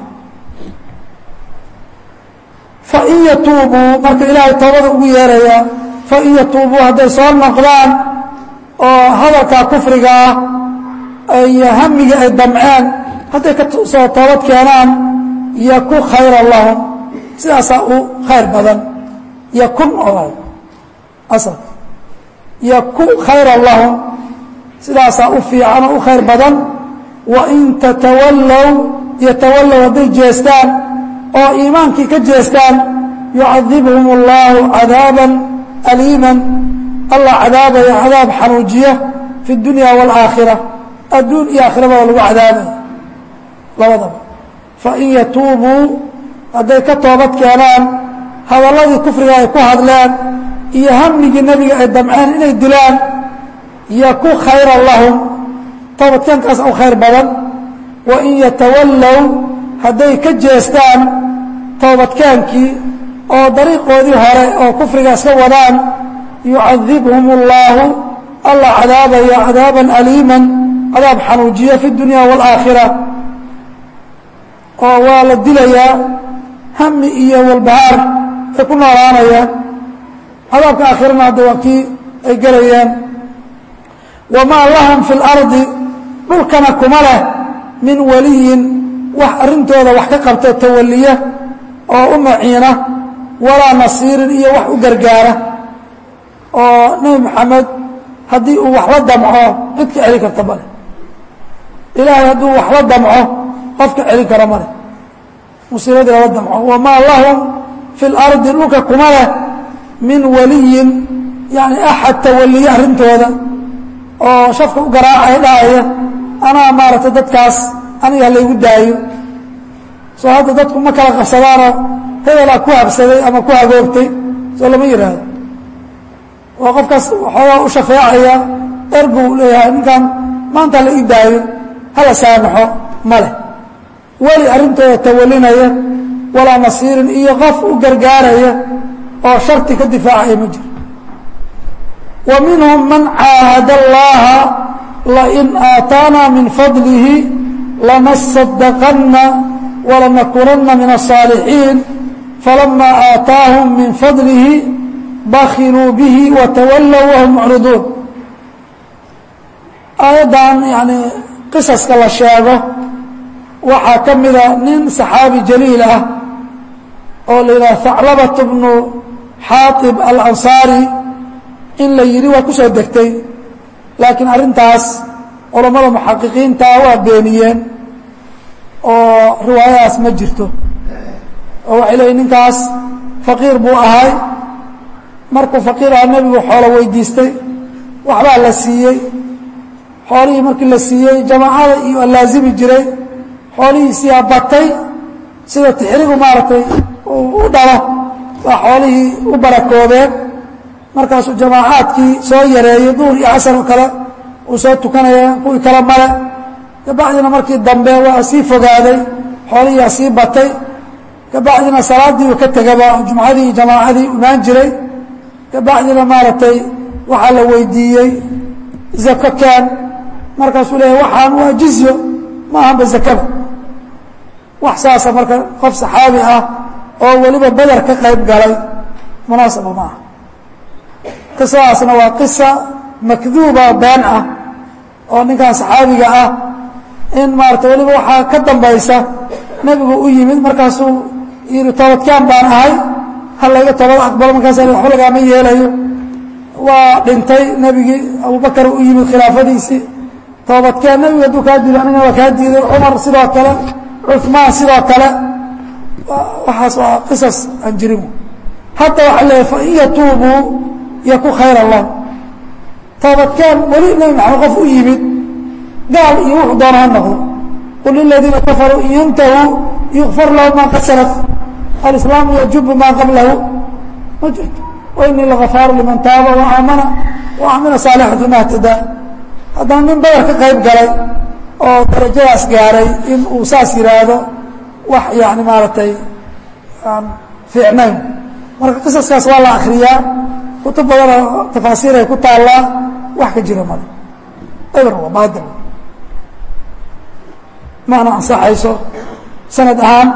A: fain yatuubuu marka ilaahay toobada ugu yeerayaa fain yatuubuu hadday soo noqdaan oo hadalkaa kufriga ah iyo hamigii ay damceen hadday ka soo toobad keenaan yakun khayra lahum sidaasaa u khayr badan yakun oo asal yakun khayra lahum sidaasaa u fiican oo u khayr badan wain tatawallow yatawallow hadday jeestaan oo iimaankii ka jeestaan yucadibhum اllahu cadaaban aliiman allah cadaabaya cadaab xanuujiya fi اdunya wاlaakhira adduun iyo aakhirabada lagu cadaabaya labadaba fain yatuubuu hadday ka toobad keenaan hadalladii kufriga ay ku hadleen iyo hamigii nebiga ay damceen inay dilaan yaku khayra lahum toobadkeenkaas u khayr badan wain yatawallow hadday ka jeestaan toobadkeenkii oo dariiqoodii hore oo kufriga iska wadaan yucadibhum اllahu allah cadaabaya cadaaban aliiman cadaab xanuujiya fi اdunya wاlaakhira oo waa la dilayaa hami iyo walbahaar ay ku noolaanayaan cadaabka aakhirana hadda waa kii ay gelayaan wamaa lahum fi اlardi dhulkana kuma leh min waliyin wax arrintooda wax ka qabta tawaliya oo u maciina walaa nasiirin iyo wax u gargaara oo nebi moxamed haddii uu waxla damco cid ka celin karta male ilaahay hadduu waxla damco qofka celin kara male musiibadii lala damco wamaa lahum fi اlardi dhulka kuma leh min waliyin yani axad tawaliye arrintooda oo shafka u garaacaya dhahaya anaa maaragtay dadkaas aniga laygu daayo soo hadda dadku ma kala qabsadaanoo hebelaa ku habsaday ama ku hagoogtay soo lama yidhaahdo oo qofkaas waxoogaa u shafeecaya erguu leeyahay ninkan maanta la ii daayo hala saamaxo ma leh weli arrintooda tawalinaya walaa nasiirin iyo qof u gargaaraya oo sharti ka difaacaya ma jiro wa minhum man caahada allaha lain aataanaa min fadlihi lanasadaqanna walanakunanna min الصاalixiin falama aataahum min fadlihi bakiluu bihi watawallow wahum mucriduun aayaddan yani qisaska la sheego waxaa ka mida nin saxaabi jaliil ah oo la yidhaha haclabat bnu xaaib alansaari in la yidhi waa ku soo degtay laakiin arrintaas culammada muxaqiqiinta waa beeniyeen oo riwaayadaas ma jirto oo waxay leeyiin ninkaas faqiir buu ahay markuu faqiir aha nebigu xoolo weydiistay waxbaa la siiyey xoolihii markii la siiyey jamaacada iyo laazimi jiray xoolihiisiyaa batay sida tixrigu maaragtay u dhalo waa xoolihii u barakoobeen markaasuu jamaacaadkii soo yareeyey duhur iyo casar oo kale uu soo tukanaya kuwii kale male kabacdina markii dambe waa sii fogaaday xoolihiiaa sii batay kabacdina salaadii uu ka tegaba jumcadii iyo jamaacadii imaan jiray kabacdina maaragtay waxaa la weydiiyey zako keen markaasuu leeyahy waxaan waa jizyo ma ahanba zakada wax saasa marka qof saxaabi ah oo weliba beder ka qayb galay munaasaba ma aha qisadaasna waa qisa makduuba been ah oo ninkan saxaabiga ah in maarata weliba waxaa ka dambaysa nebigu u yimid markaasuu yidhi toobadkaan baan ahay ha layga toobad aqbalo markaas waxba lagaama yeelayo waa dhintay nebigii abubakar u yimid khilaafadiisii toobadkeen nebigu hadduu kaa diiday anigana waa kaa diiday cumar sidoo kale cuثmaan sidoo kale waxaas waa qisas aan jirin hadda waxaa leeyahy fain yatuubuu yaku khayra lahu toobadkeen weli nebi maxamed qof u yimid gaal iyo wuxuu doona ha noqdo qul liladiina kafaruu in yantahuu yukfar lahu ma qad salaf alislaamu yajubu maa qablahu ma jirto wainii lagafaaru liman taaba waaamana waamila saalixan fima htadaa haddana nin badar ka qayb galay oo darajadaas gaaray in uu saas yihaahdo wax yani maaragtay aan fiicnayn marka qisaskaas waa la akriyaa kutub badanoo tafaasiir ay ku taallaa wax ka jira male eber waa baadil maana ansaxayso sanad ahaan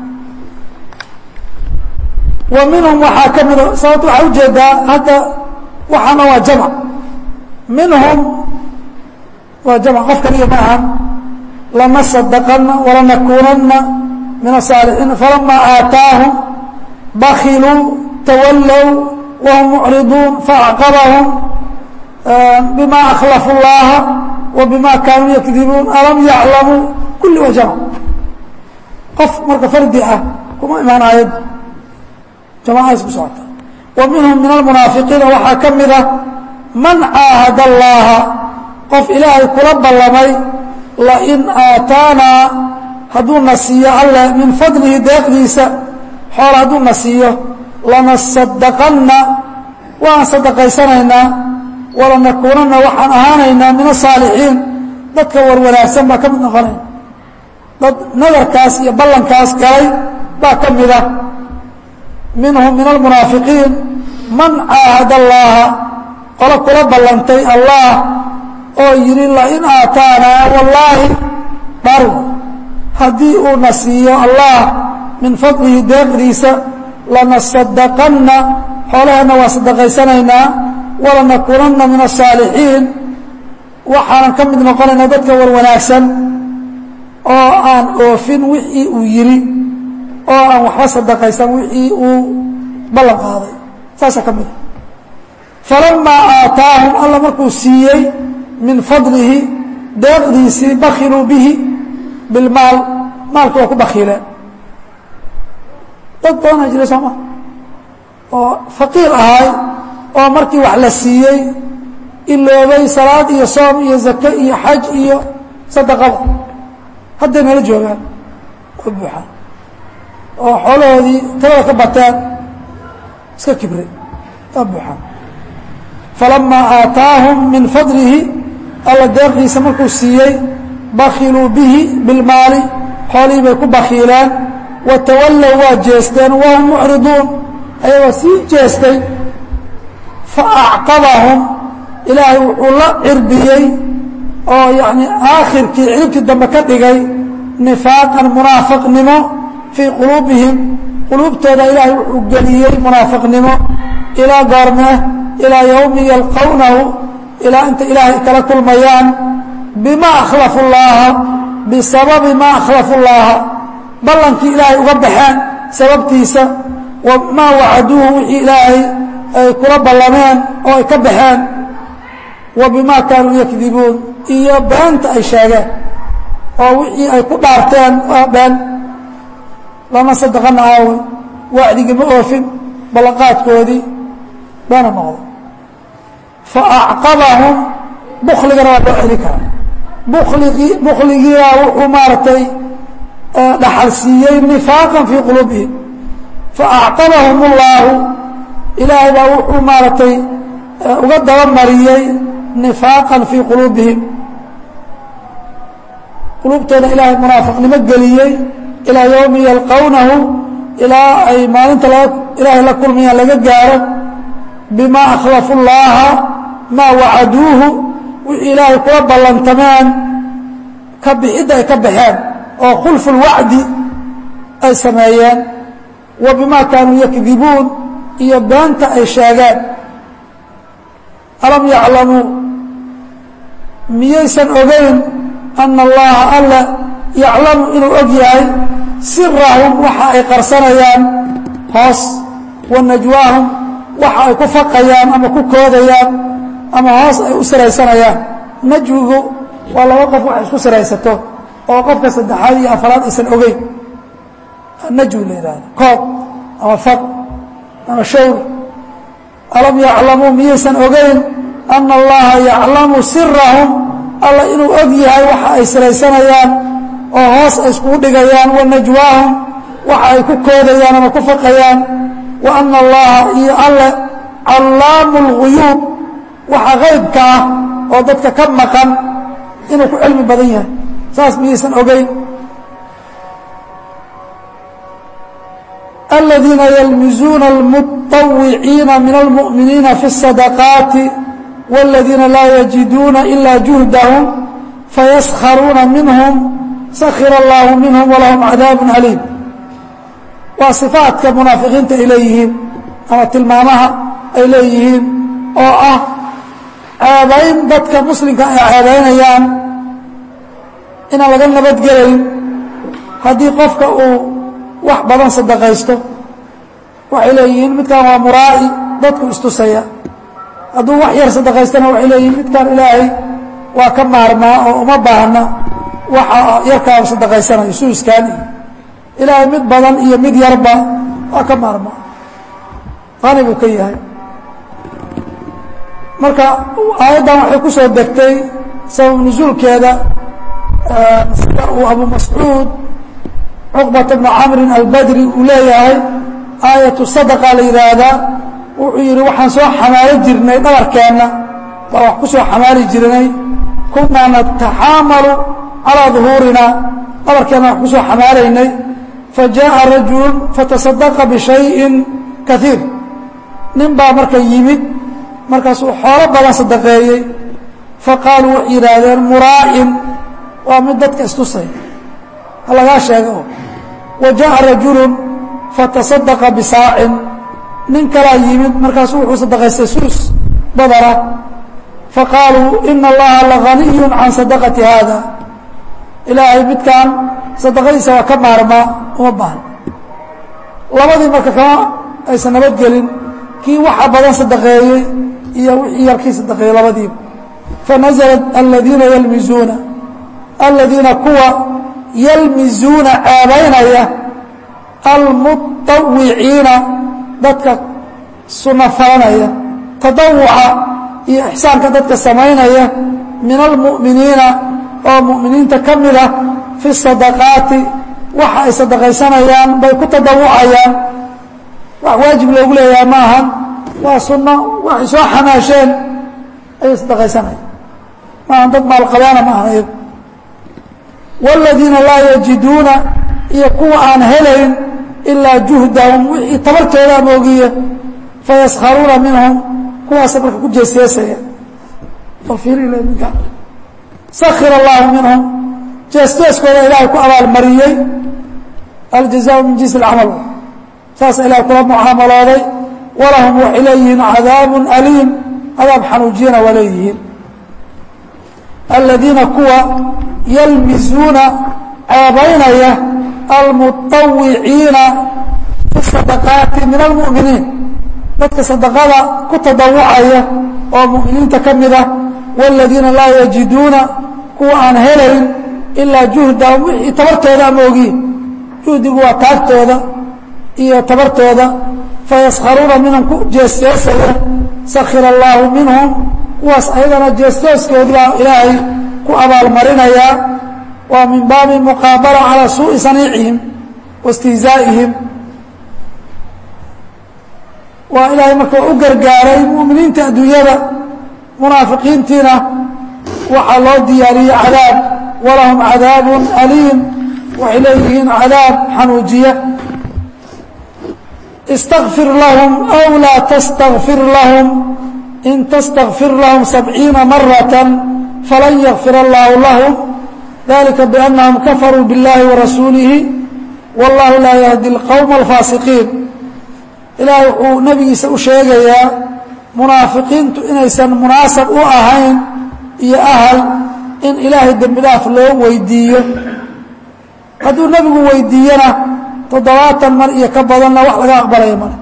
A: wa minhum waxaa ka mida sababta waxaa ujeedaa hadda waxaana waa jamc minhum waa jamc qof kaliya ma aha lanasadaqana walanakunana min asaalixiin falama aataahum bakiluu tawallow wahum mucriduun faacqabahum bima akhlafu llaha wa bima kaanuu yakdibuun alam yaclamuu kulli waa jamc qof marka fardi ah kuma imaan aayadda jamacadaas ku socota wa minhum min almunaafiqiina waxaa ka mida man caahad allaha qof ilaahay kula ballamay lain aataanaa hadduuna siiyo alleh min fadlihi deeqdiisa xoola hadduuna siiyo lanasadaqanna waan sadaqaysanaynaa walanakuunanna waxaan ahaanaynaa min asaalixiin dadka warwanaagsan baa ka mid noqonaya dad nadarkaas iyo ballankaas galay baa ka mida minhum min almunaafiqiin man caahad allaha qolo kula ballantay allah oo yidhi lain aataanaa wallaahi dhar haddii uuna siiyo allah min fadlihi deeqdiisa lanasadaqanna xoolaheenna waa sadaqaysanaynaa walanakunanna min asaalixiin waxaanan ka mid noqonaynaa dadka warwanaagsan oo aan oofin wixii uu yidhi oo aan waxba sadaqaysan wixii uu ballan qaaday saasaa ka mida falamaa aataahum alla markuu siiyey min fadlihi deeqdiisii bakiluu bihi bilmaal maalka waa ku bakiileen dad badanaa jira sooma oo faqiir ahay oo markii wax la siiyey iloobay salaad iyo soom iyo zake iyo xaj iyo sadaqada hadday nala joogaan oo buuxaan oo xoolahoodii talada ka bateen iska kibray waa buuxaan falamaa aataahum min fadlihi alla deeqdiisa markuu siiyey bakiluu bihi bilmaali xoolihii bay ku bakiileen watawallow waa jeesteen wahum mucriduun ayagoo sii jeestay fa acqabahum ilaahay wuxuu la cirbiyey oo yacni aakhirkii ciribtii dambe ka dhigay nifaaqan munaafiqnimo fii quluubihim quluubtooda ilaahay wuxuu geliyey munaafiqnimo ilaa goormee ilaa yowmi yalqawnahu ilaa inta ilaahay kala kulmayaan bima akhlafu llaaha bisababi ma akhlafu llaaha ballankii ilaahay uga baxeen sababtiisa wamaa wacaduuhu wixii ilaahay ay kula ballameen oo ay ka baxeen wa bimaa kaanuu yakdibuun iyo beenta ay sheegeen oo wixii ay ku dhaarteen waa been lama sadaqana aaway wacdigii ma oofin ballanqaadkoodii beena noqday fa acqabahum bukligana waa loo celi karaa buligii bukligiibaa wuxuu maaragtay dhaxal siiyey nifaaqan fii quluubihim faacqabahum اllaahu ilaahay baa wuxuu maaragtay uga dabamariyey nifaaqan fii quluubihim quluubtooda ilaahay munaafiqnimo geliyey ilaa yowmi yalqawnahu ilaa ay maalinta ilaahay la kulmayaan laga gaaro bima akhlafu llaaha maa wacaduuhu wixii ilaahay kula ballantameen ka bixidda ay ka baxeen oo khulfu lwacdi ay sameeyeen wa bimaa kaanuu yakdibuun iyo beenta ay sheegeen alam yaclamuu miyaysan ogeyn ana allaha alla yaclamu inuu og yahay sirahum waxa ay qarsanayaan hoos wa najwaahum waxa ay ku faqayaan ama ku koodayaan ama hoos ay u siraysanayaan najwigu waa laba qof wax isku siraysato oo qofka saddexaad iyo afaraad aysan ogeyn najwi la yidhahdo kood ama faq ama shawr alam yaclamuu miyaysan ogeyn ana allaha yaclamu sirahum alla inuu og yahay waxa ay siraysanayaan oo hoos ay iskugu dhigayaan wa najwaahum waxa ay ku koodayaan ama ku faqayaan wa ana allaha iyo alle callaamu اlguyuub waxa qaybka ah oo dadka ka maqan inuu ku cilmi badan yahay saas miyaysan ogeyn aladiina yalmizuuna almuطawiciina min almu'miniina fi الsadaqaati wاladiina laa yajiduuna ila juhdahum fayaskharuuna minhum sakhira allahu minhum walahum cadaabu aliim waa صifaatka munaafiqiinta ay leeyihiin ama tilmaamaha ay leeyihiin oo ah ceebayn dadka muslimka ay ceebaynayaan inaan laga nabadgelayn haddii qofka uu wax badan sadaqaysto waxay leeyihiin midkan waa muraa'i dadku istusaya hadduu wax yar sadaqaystana waxay leeyihiin midkan ilaahay waa ka maarmaa oo uma baahna waxa yarkaa sadaqaysanayo suuskaan iyo ilaahay mid badan iyo mid yarba waa ka maarmaa qani buu ka yahay marka aayaddan waxay ku soo degtay sabab nusuulkeeda sida uu abu mascuud cuqbata bnu camrin albadri uu leeyahay aayatu sadaqa la yidhaahdaa wuxuu yidhi waxaan soo xamaalo jirnay dhabarkeenna baa wax ku soo xamaali jirnay kunaa nataxaamalu calaa duhuurina dhabarkeenna wax ku soo xamaalaynay fa jaaءa rajulu fatasadaqa bishayin kaiir nin baa marka yimid markaasuu xoolo badan sadaqeeyey faqaaluu waxay yidhaahdeen muraa'in waa mid dadka istusay ha lagaa sheego wa jaaءa rajulu fatasadaqa bisaacin nin kalaa yimid markaasuu wuxuu sadaqaystay suus badana faqaaluu ina allaha laganiyu can sadaqati haada ilaahay midkan sadaqadiisa waa ka maarmaa uma baahna labadii marka kama aysan nabadgelin kii waxa badan sadaqeeyey iyo wixii yarkii sadaqeeyey labadiiba fanaزlat aladiina yalmizuuna aladiina kuwa yalmizuuna ceebaynaya almuطawiciina dadka suno falanaya tadawuca iyo ixsaanka dadka samaynaya min almu'miniina oo mu'miniinta ka mid ah fi sadaqaati waxa ay sadaqaysanayaan bay ku tadawucayaan wax waajib loogu leeyahay ma ahan waa sunno waxay soo xamaasheen ayay sadaqaysanayaan maahan dad maalqabaana ma ahan iyagu wاladiina laa yajiduuna iyo kuwa aan helayn ilaa juhdahum wixii tabartooda amoogiye fayaskharuuna minhum kuwaasa marka ku jeesjeesaya minka sakir allahu minhum jeesjeeskooda ilaahay ku abaalmariyey aljazaء min jinsi اcamal saasa ilahay kula mucaamalooday walahum waxay leeyihiin cadaabu aliim cadaab xanuujiyana waa leeyihiin aladiina kuwa yalmizuuna ceebaynaya almuطawiciina fi sadaqaati min almu'miniin dadka sadaqada ku tadawucaya oo mu'miniinta ka mid ah wاladiina laa yajiduuna kuwa aan helayn ilaa juhdahum wixii tabartooda ama ogiin juhdigu waa taagtooda iyo tabartooda fayaskharuuna minhum ku jeesjeesaya sakir allaahu minhum kuwaas ayagana jeesjeeskoodi baa ilaahay ku abaalmarinayaa waa min baabi muqaabala calaa suuءi saniicihim waاstihzaa'ihim waa ilaahay marka u gargaaray mu'miniinta adduunyada munaafiqiintiina waxaa loo diyaariyey cadaab walahum cadaabu aliim waxay leeyihiin cadaab xanuujiya اsتغfir lahm أw laa تsتغfir lahm in تsتغfir lahm سبعيiنa maraة falan ykfir اllah lahm ذalika بأnahum kafaruu bالlahi وarasuulihi wاllahu laa yهdi الqwم الfaasiqiin ilaahay wuxuu nebigiisa u sheegayaa munaafiqiintu inaysan munaasab u ahayn iyo ahal in ilaahay dembi dhaaf loo weydiiyo hadduu nebigu weydiiyana toddobaatan mar iyo ka badanna wax laga aqbalaya male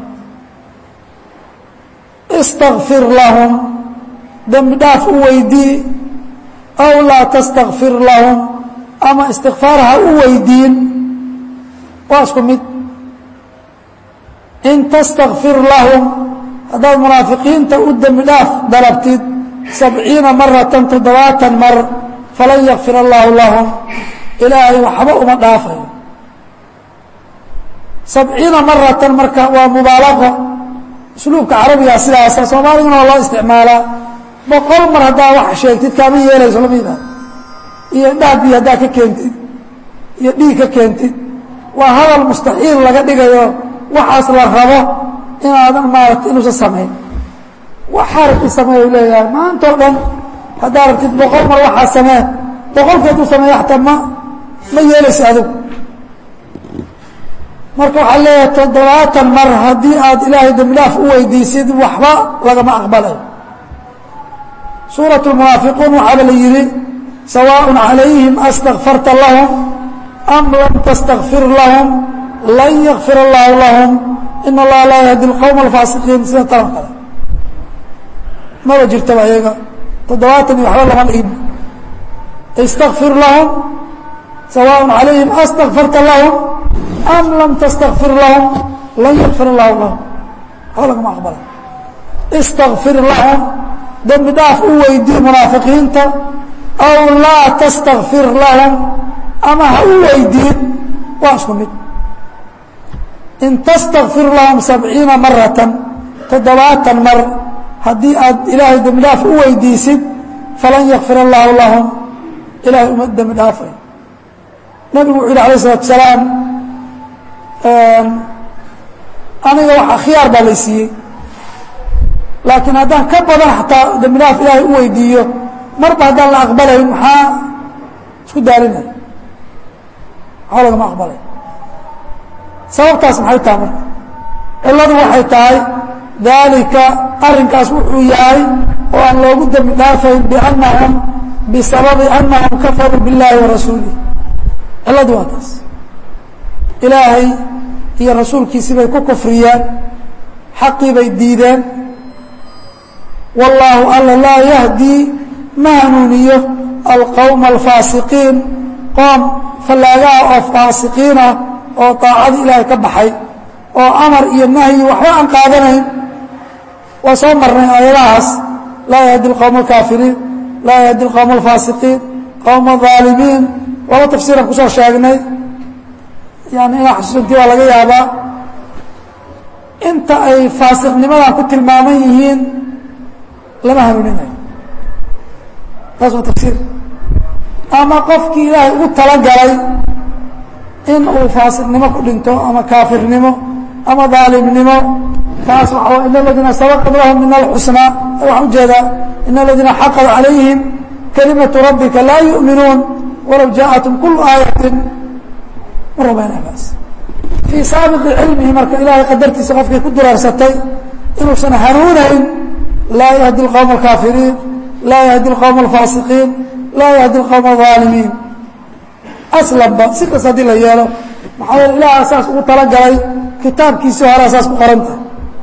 A: istakfir lahum dembi dhaaf u weydii aw laa tastakfir lahum ama istikfaar ha u weydiin waa isku mid in tastakfir lahum haddaad munaafiqiinta u dembi dhaaf dalabtid sabciina maratan toddobaatan mar falan yakfir allaahu lahum ilaahay waxba uma dhaafayo sabciina maratan marka waa mubaalaqo usluubka carabigaa sidaasa soomaaligana waa loo isticmaalaa boqol mar haddaa wax sheegtid kaama yeelayso lamida iyo dhaabii haddaa ka keentid iyo dhiig ka keentid waa hadal mustaxiil laga dhigayo waxaas la rabo inaadan maarata inuusan samayn waxaa rabtid sameey u leeyahay maanta o dhan haddaa rabtid boqol mar waxaa samee boqolkeed u sameeya xataa ma ma yeelayso adigu marka waxaa leeyahay toddobaatan mar haddii aad ilaahay dembi dhaaf u weydiisid waxba lagama aqbalayo suuraة الmunaafiquun waxaaba la yihi sawaaء عalayhim astakfarta lahum am lam tastakfir lahum lan yakfir اllahu lahum in اllaha laa yahdi اlqowm اlfaasiqiin sida talan kale maba jirtaba iyaga toddobaatan iyo waxba lama dhigin istakfir lahum sawaaء عalayhim astakfarta lahum am lam tastakfir lahum lan yakfir اllahu lahum waxba lagama aqbala istakfir lahum dembi dhaaf u weydii munaafiqiinta aw laa tastakfir lahum ama ha u weydiin waa isku mid in tastakfir lahum sabciina maratan toddobaatan mar haddii aad ilaahay dembi dhaaf u weydiisid falan yakfir allaahu lahum ilahay uma dembi dhaafay nabigu wuxu yhi alayه الsalatu salaam aniga waxa khiyaar baa lay siiyey laakiin haddaan ka badan xataa dembi dhaaf ilaahay u weydiiyo marba haddaan la aqbalayn maxaa isku daalinay maxaa lagama aqbalay sababtaas maxay tahay marka cilladu waxay tahay daalika arrinkaas wuxuu yahay oo aan loogu dembi dhaafayn biannahum bisababi annahum kafaruu biاllaahi wa rasuulih cilladu waa taas ilaahay iyo rasuulkiisii bay ku kufriyeen xaqii bay diideen wallaahu alla laa yahdii ma hanuuniyo alqowma alfaasiqiin qoom fallaagaha oo faasiqiinah oo daacadii ilaahay ka baxay oo amar iyo nahyi waxba aan qaadanayn waa soo marnay aayadahaas laa yahdi alqowma alkaafiriin laa yahdi alqowma alfaasiqiin qowma aalimiin laba tafsiiran kusoo sheegnay yani inaa xusuusantii waa laga yaabaa inta ay faasiqnimadan ku tilmaaman yihiin lama hanuuninayo taas waa tafsiir ama qofkii ilaahay ugu talagalay in uu faasiqnimo ku dhinto ama kaafirnimo ama daalimnimo kaas waa in aladiina sabaqad lahum min alxusnaa waxaan ujeedaa in aladiina xaqad calayhim kalimatu rabbika laa yu'minuun walow jaaءatum kulu aayatin ma rumaynabaas fii saabiqi cilmihi marka ilaahay qadartiisa qofkii ku duraarsatay inuusan hanuunayn laa yahdi اlqowma alkaafiriin laa yahdi اlqowma alfaasiqiin laa yahdi اlqowma alظaalimiin aslanba si kasta haddii la yeelo maxaa yeele ilaaha saas ugu talagalay kitaabkiisii horea saas ku qoranta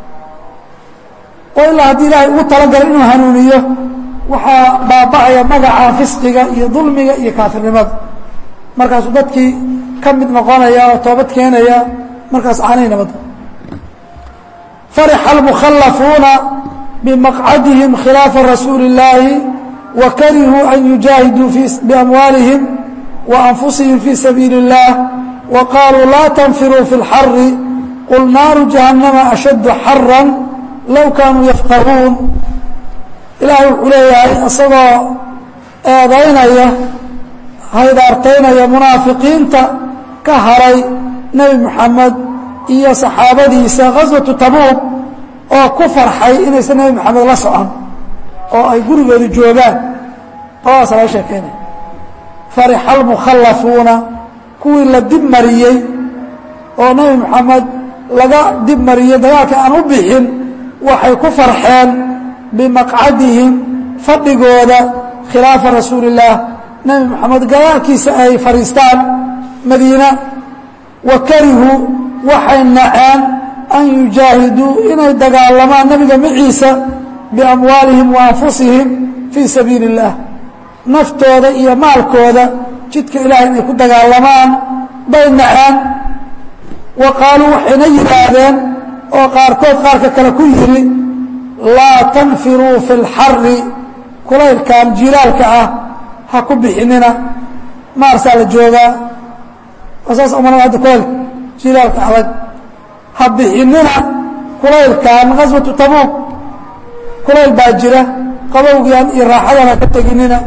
A: oo ilaa haddii ilaahay ugu talagalay inuu hanuuniyo waxaa baaba'aya magaca fisqiga iyo dulmiga iyo kaafirnimada markaasuu dadkii ka mid noqonaya oo toobad keenaya markaas caanay nabadda farixa almukhallafuuna bimaqcadihim khilaafa rasuuli اllaahi wa karihuu an yujaahiduu biamwaalihim wa anfusihim fii sabiili اllah wa qaaluu laa tanfiruu fi اlxari qul naaru jahannama ashaddu xaran low kaanuu yafqahuun ilaahay wuxuu leeyahay isagoo eedaynaya haydaartaynaya munaafiqiinta ka haray nebi moxamed iyo saxaabadiisa ghaswatu tabuuq oo ku farxay inaysan nebi moxamed la socon oo ay gurigooda joogaan labadaasa laga sheekeynaya farixa almukhallafuuna kuwii la dib mariyey oo nebi moxamed laga dib mariyey dagaalka aan u bixin waxay ku farxeen bimaqcadihim fadhigooda khilaafa rasuuli اllaah nebi moxamed gadaalkiisa ay fadhiistaan madiina wa karihuu waxay naceen an yujaahiduu inay dagaalamaan nebiga maciisa biamwaalihim wa anfusihim fii sabiili اllah naftooda iyo maalkooda jidka ilahay inay ku dagaalamaan bay naceen wa qaaluu waxayna yidhaahdeen oo qaarkood qaarka kale ku yidhi laa tanfiruu fi اlxari kulaylkan jilaalka ah ha ku bixinina maarsaa la joogaa saas umana hadda kulaylka jilaalka adag ha bixinina kulaylkan gaswatu tabuuk kulayl baa jira qabowgian iyo raaxadan ha ka teginina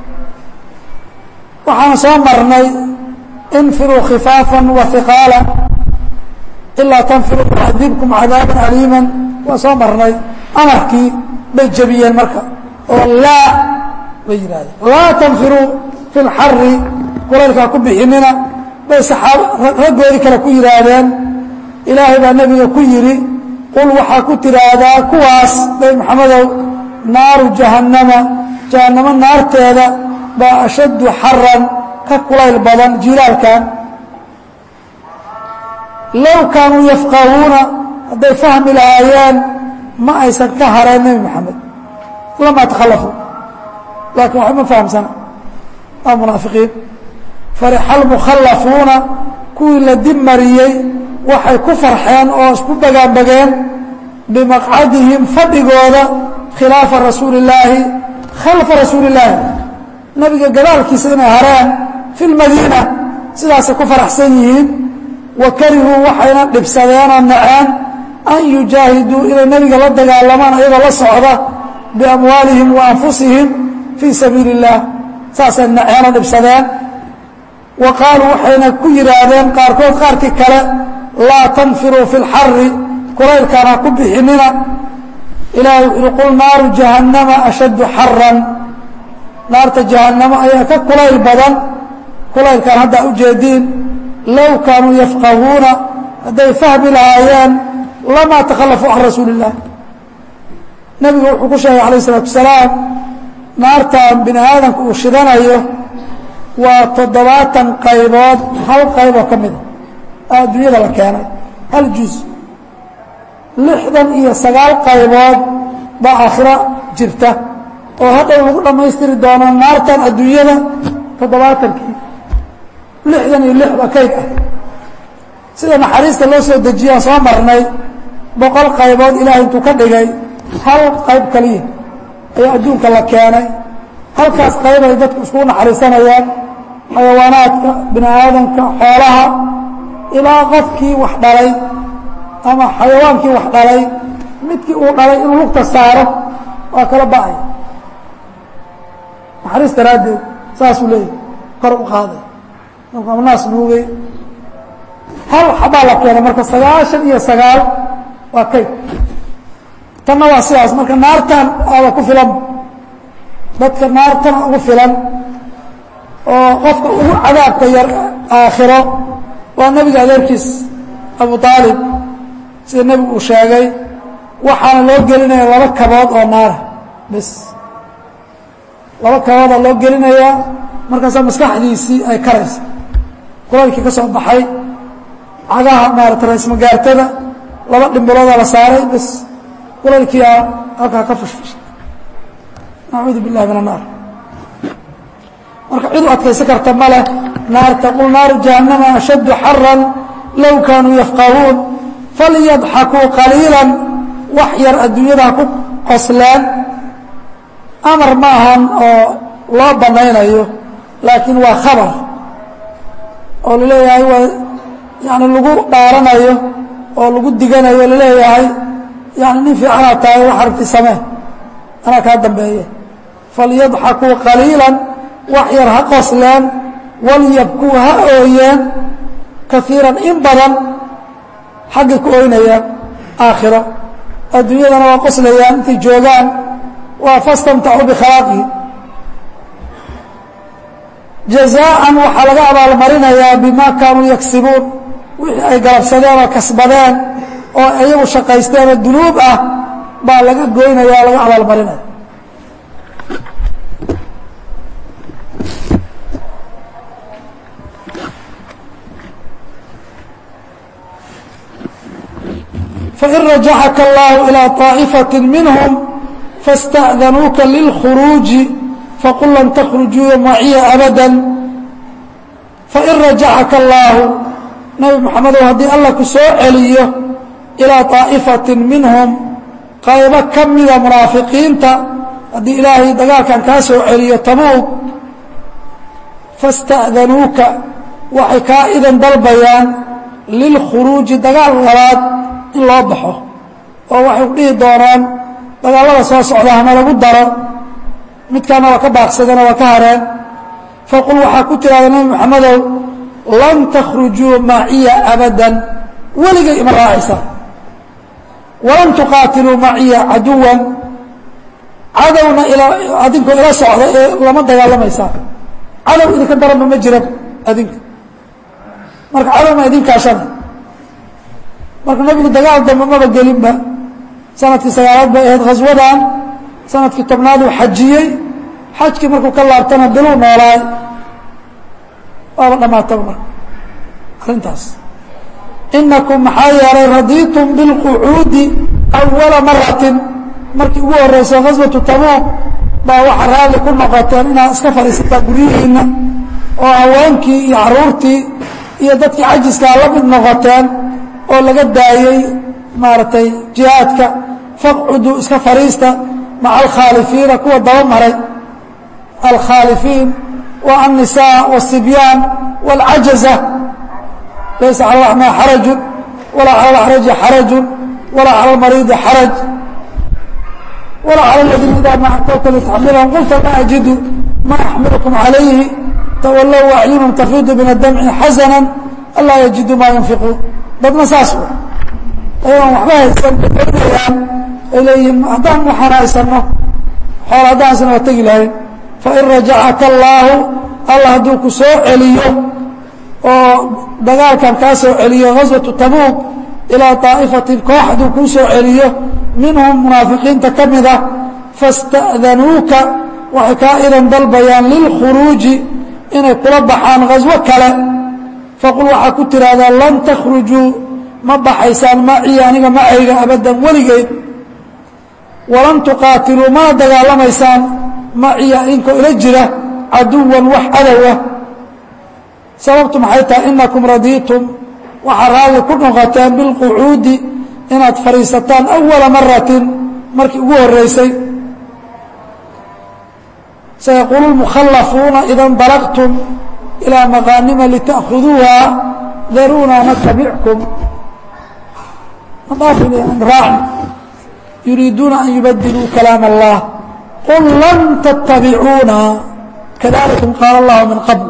A: waxaan soo marnay infiruu khifaafa wa hiqaala ilaa tanfiruu yucadibkum cadaaban aliima waa soo marnay amarkii bay jebiyeen marka oo laa bay yidhahdeen laa tanfiruu fi lxari kulaylkaa ku bixinina bay saxaab raggoodii kale ku yidhaahdeen ilaahay baa nebiga ku yidhi qul waxaa ku tidhaahdaa kuwaas bay maxamedow naaru jahannama jahannamo naarteeda baa ashaddu xaran ka kulayl badan jilaalkan low kaanuu yafqahuuna hadday fahmi lahaayeen ma aysan ka hareen nebi moxamed lamaa takhallafuu laakiin waxba ma fahamsana waa munaafiqiin farixa almukhallafuuna kuwii la dib mariyey waxay ku farxeen oo isku bagaanbageen bimaqcadihim fadhigooda khilaafa rasuuli illaahi khalfa rasuuli illaahi nabiga gadaalkiisa inay hareen fi lmadiina sidaasay ku faraxsan yihiin wa karihuu waxayna dhibsadeenoo naceen an yujaahiduu inay nebiga la dagaalamaan ayagoo la socda biamwaalihim wa anfusihim fii sabiili اllah saasay naceenoo dhibsadeen wa qaaluu waxayna ku yidhaahdeen qaarkood qaarkii kale laa tanfiruu fi اlxari kulaylkaan ha ku bixinina ilahay wuxu uhi qul naaru jahannama ashaddu xaran naarta jahannamo ayaa ka kulayl badan kulaylkaan haddaa ujeediin low kaanuu yafqahuuna hadday fahmi lahaayeen lamaa takhallafuu can rasuuli illah nebigu wuxuu ku sheegay alayh isalaatu wasalaam naartan bini aadamka uu shidanayo waa toddobaatan qaybood hal qayboo ka mida adduunyada la keenay hal juz lixdan iyo sagaal qaybood baa aakhiro jirta oo hadhow lagu dhammaystiri doono naartan adduunyada toddobaatankii lixdan iyo lix baa kayd ah sida naxariista loo soo dejiyaan soo marnay boqol qaybood ilaahay intuu ka dhigay hal qayb kaliya ayaa adduunka la keenay halkaas qayb ay dadku iskugu naxariisanayaan xayawaanaadka bini aadamka xoolaha ilaa qofkii wax dhalay ama xayawaankii wax dhalay midkii uu dhalay inuu lugta saaro waa kala ba'ay naxariis daraaddeed saasuu leeyahy kor u qaaday markuu naas nuugay hal xabaa la keenay marka sagaashan iyo sagaal waa kayd tanna waa sidaas marka naartan aaba ku filan dadka naartana ugu filan oo qofka ugu cadaabka yar aakhiro waa nebiga adeerkiis abu aalib sida nebigu uu sheegay waxaana loo gelinaya laba kabood oo naara bes laba kaboodaa loo gelinayaa markaasaa maskaxdiisii ay karaysa kulaylkii ka soo baxay cagaha maarata raismagaartada laba dhimbiloodaa la saaray bes kulaylkii a halkaa ka fushfushay nacuudu billahi min annaar marka cid u adkaysan karta ma leh naarta qul naaru jahannama ashaddu xaran low kaanuu yafqahuun falyadxakuu qaliila wax yar adduunyada ha ku qosleen amar ma ahan oo loo banaynayo laakiin waa khabar oo laleeyahay waa yani lagu dhaaranayo oo lagu diganayo laleeyahay yani nin fiicanaad tahay wax aragti samee anaa kaa dambeeye falyadxakuu qaliila wax yar ha qosleen walyabkuu ha ooyeen kaiiran in badan xaggay ku ooynayaan aakhiro adduunyadana waa qoslayaan intay joogaan waa fastamtacuu bikhalaaqihim jazaa'an waxaa laga abaalmarinayaa bimaa kaanuu yagsibuun wixii ay galabsadeen oo kasbadeen oo iyagu shaqaysteen oo dunuub ah baa laga goynaya o laga abaalmarinaya fain rajacaka allahu ilىa طaaئifaة minhm faاsta'danuuka lilkhuruuji faqul lan takhrujuu maciya abada fain rajacaka allaahu nabi moxamedow haddii alla ku soo celiyo ilaa طaa'ifatin minhum qaybo ka mida munaafiqiinta haddii ilaahay dagaalkan kaa soo celiyo tabuug fasta'danuuka waxay kaa idan dalbayaan lilkhuruuji dagaal labaad in loo baxo oo waxay ku dhihi doonaan dagaallada soo socda hana lagu daro midkaana waa ka baaqsadeenoo waa ka hareen faqul waxaa ku tidhahda nebi moxamedow lan takhrujuu maciya abadan weligay ima raacaysa walan tuqaatiluu maciya caduwan cadowna adinkoo ila socda ee lama dagaalamaysaa cadow idinka daranba ma jira adinka marka cadowna idinkaashana marka nabigu dagaal dambe maba gelinba sanadkii sagaalaad bay ahayd khaswadan sanadkii tobnaad uu xajiyey xajkii markuu ka laabtana biluu noolaay waaba dhammaataba marka arrintaas inakum maxaa yeelay radiitum bilqucuudi awala maratin markii ugu horreysay khaswatu tabuuq baa waxaa raalli ku noqoteen inaad iska fadhiisataa guryihiinna oo haweenkii iyo caruurtii iyo dadkii cajiskaa la mid noqoteen oo laga daayey maaragtay jihaadka faqcuduu iska fadhiista maca alkhaalifiina kuwa daba maray alkhaalifiin wa annisaa wasibyaan wاlcajaza laysa cala alaxmaa xaraju walaa cala alaxraji xaraju walaa cala almariidi xaraj walaa cala aladiina idaa ma atowka litaxmilahum qulta ma ajidu ma axmilukum calayhi tawallow acyunum tafiidu min adamci xasana anlaa yajiduu maa yunfiquun dadna saas u ayagoon waxba haysan baynayaan ay leeyihiin haddaan waxaan haysano xool haddaan haysano waa tegi lahayn fain rajacaka allaahu allah hadduu ku soo celiyo oo dagaalkan kaa soo celiyo gaswatu tabuuq ilaa daa'ifatin koox hadduu kuu soo celiyo minhum munaafiqiinta ka mid ah fasta'danuuka waxay kaa idan dalbayaan lilkhuruuji inay kula baxaan ghaswo kale faqul waxaa ku tidhaahdaa lan takhrujuu ma baxaysaan macii aniga macayga abaddan weligeyd walan tuqaatiluu mana dagaalamaysaan maciya inkoo ila jira caduwan wax cadowah sababtu maxay tahay inakum radiitum waxaa raalli ku noqoteen bilqucuudi inaad fadhiisataan awala maratin markii ugu horreysay sayaquulu lmukhallafuuna ida ndaraqtum ilaa maqaanima lita'khuduuha daruuna natabickum raacni yuriiduuna an yubadiluu kalaam allah qul lan tattabicuuna kadalikum qaala allahu min qabl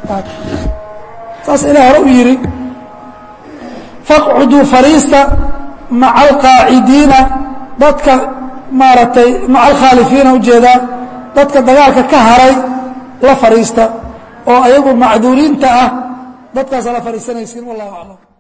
A: saas ilah hore u yidhi faqcuduu fariista maca alqaacidiina dadka maaragtay maca alkhaalifiina ujeedaa dadka dagaalka ka haray la fadhiista oo ayagu macduuriinta ah dadkaasa la fadhiisanaysiin wallahu aclam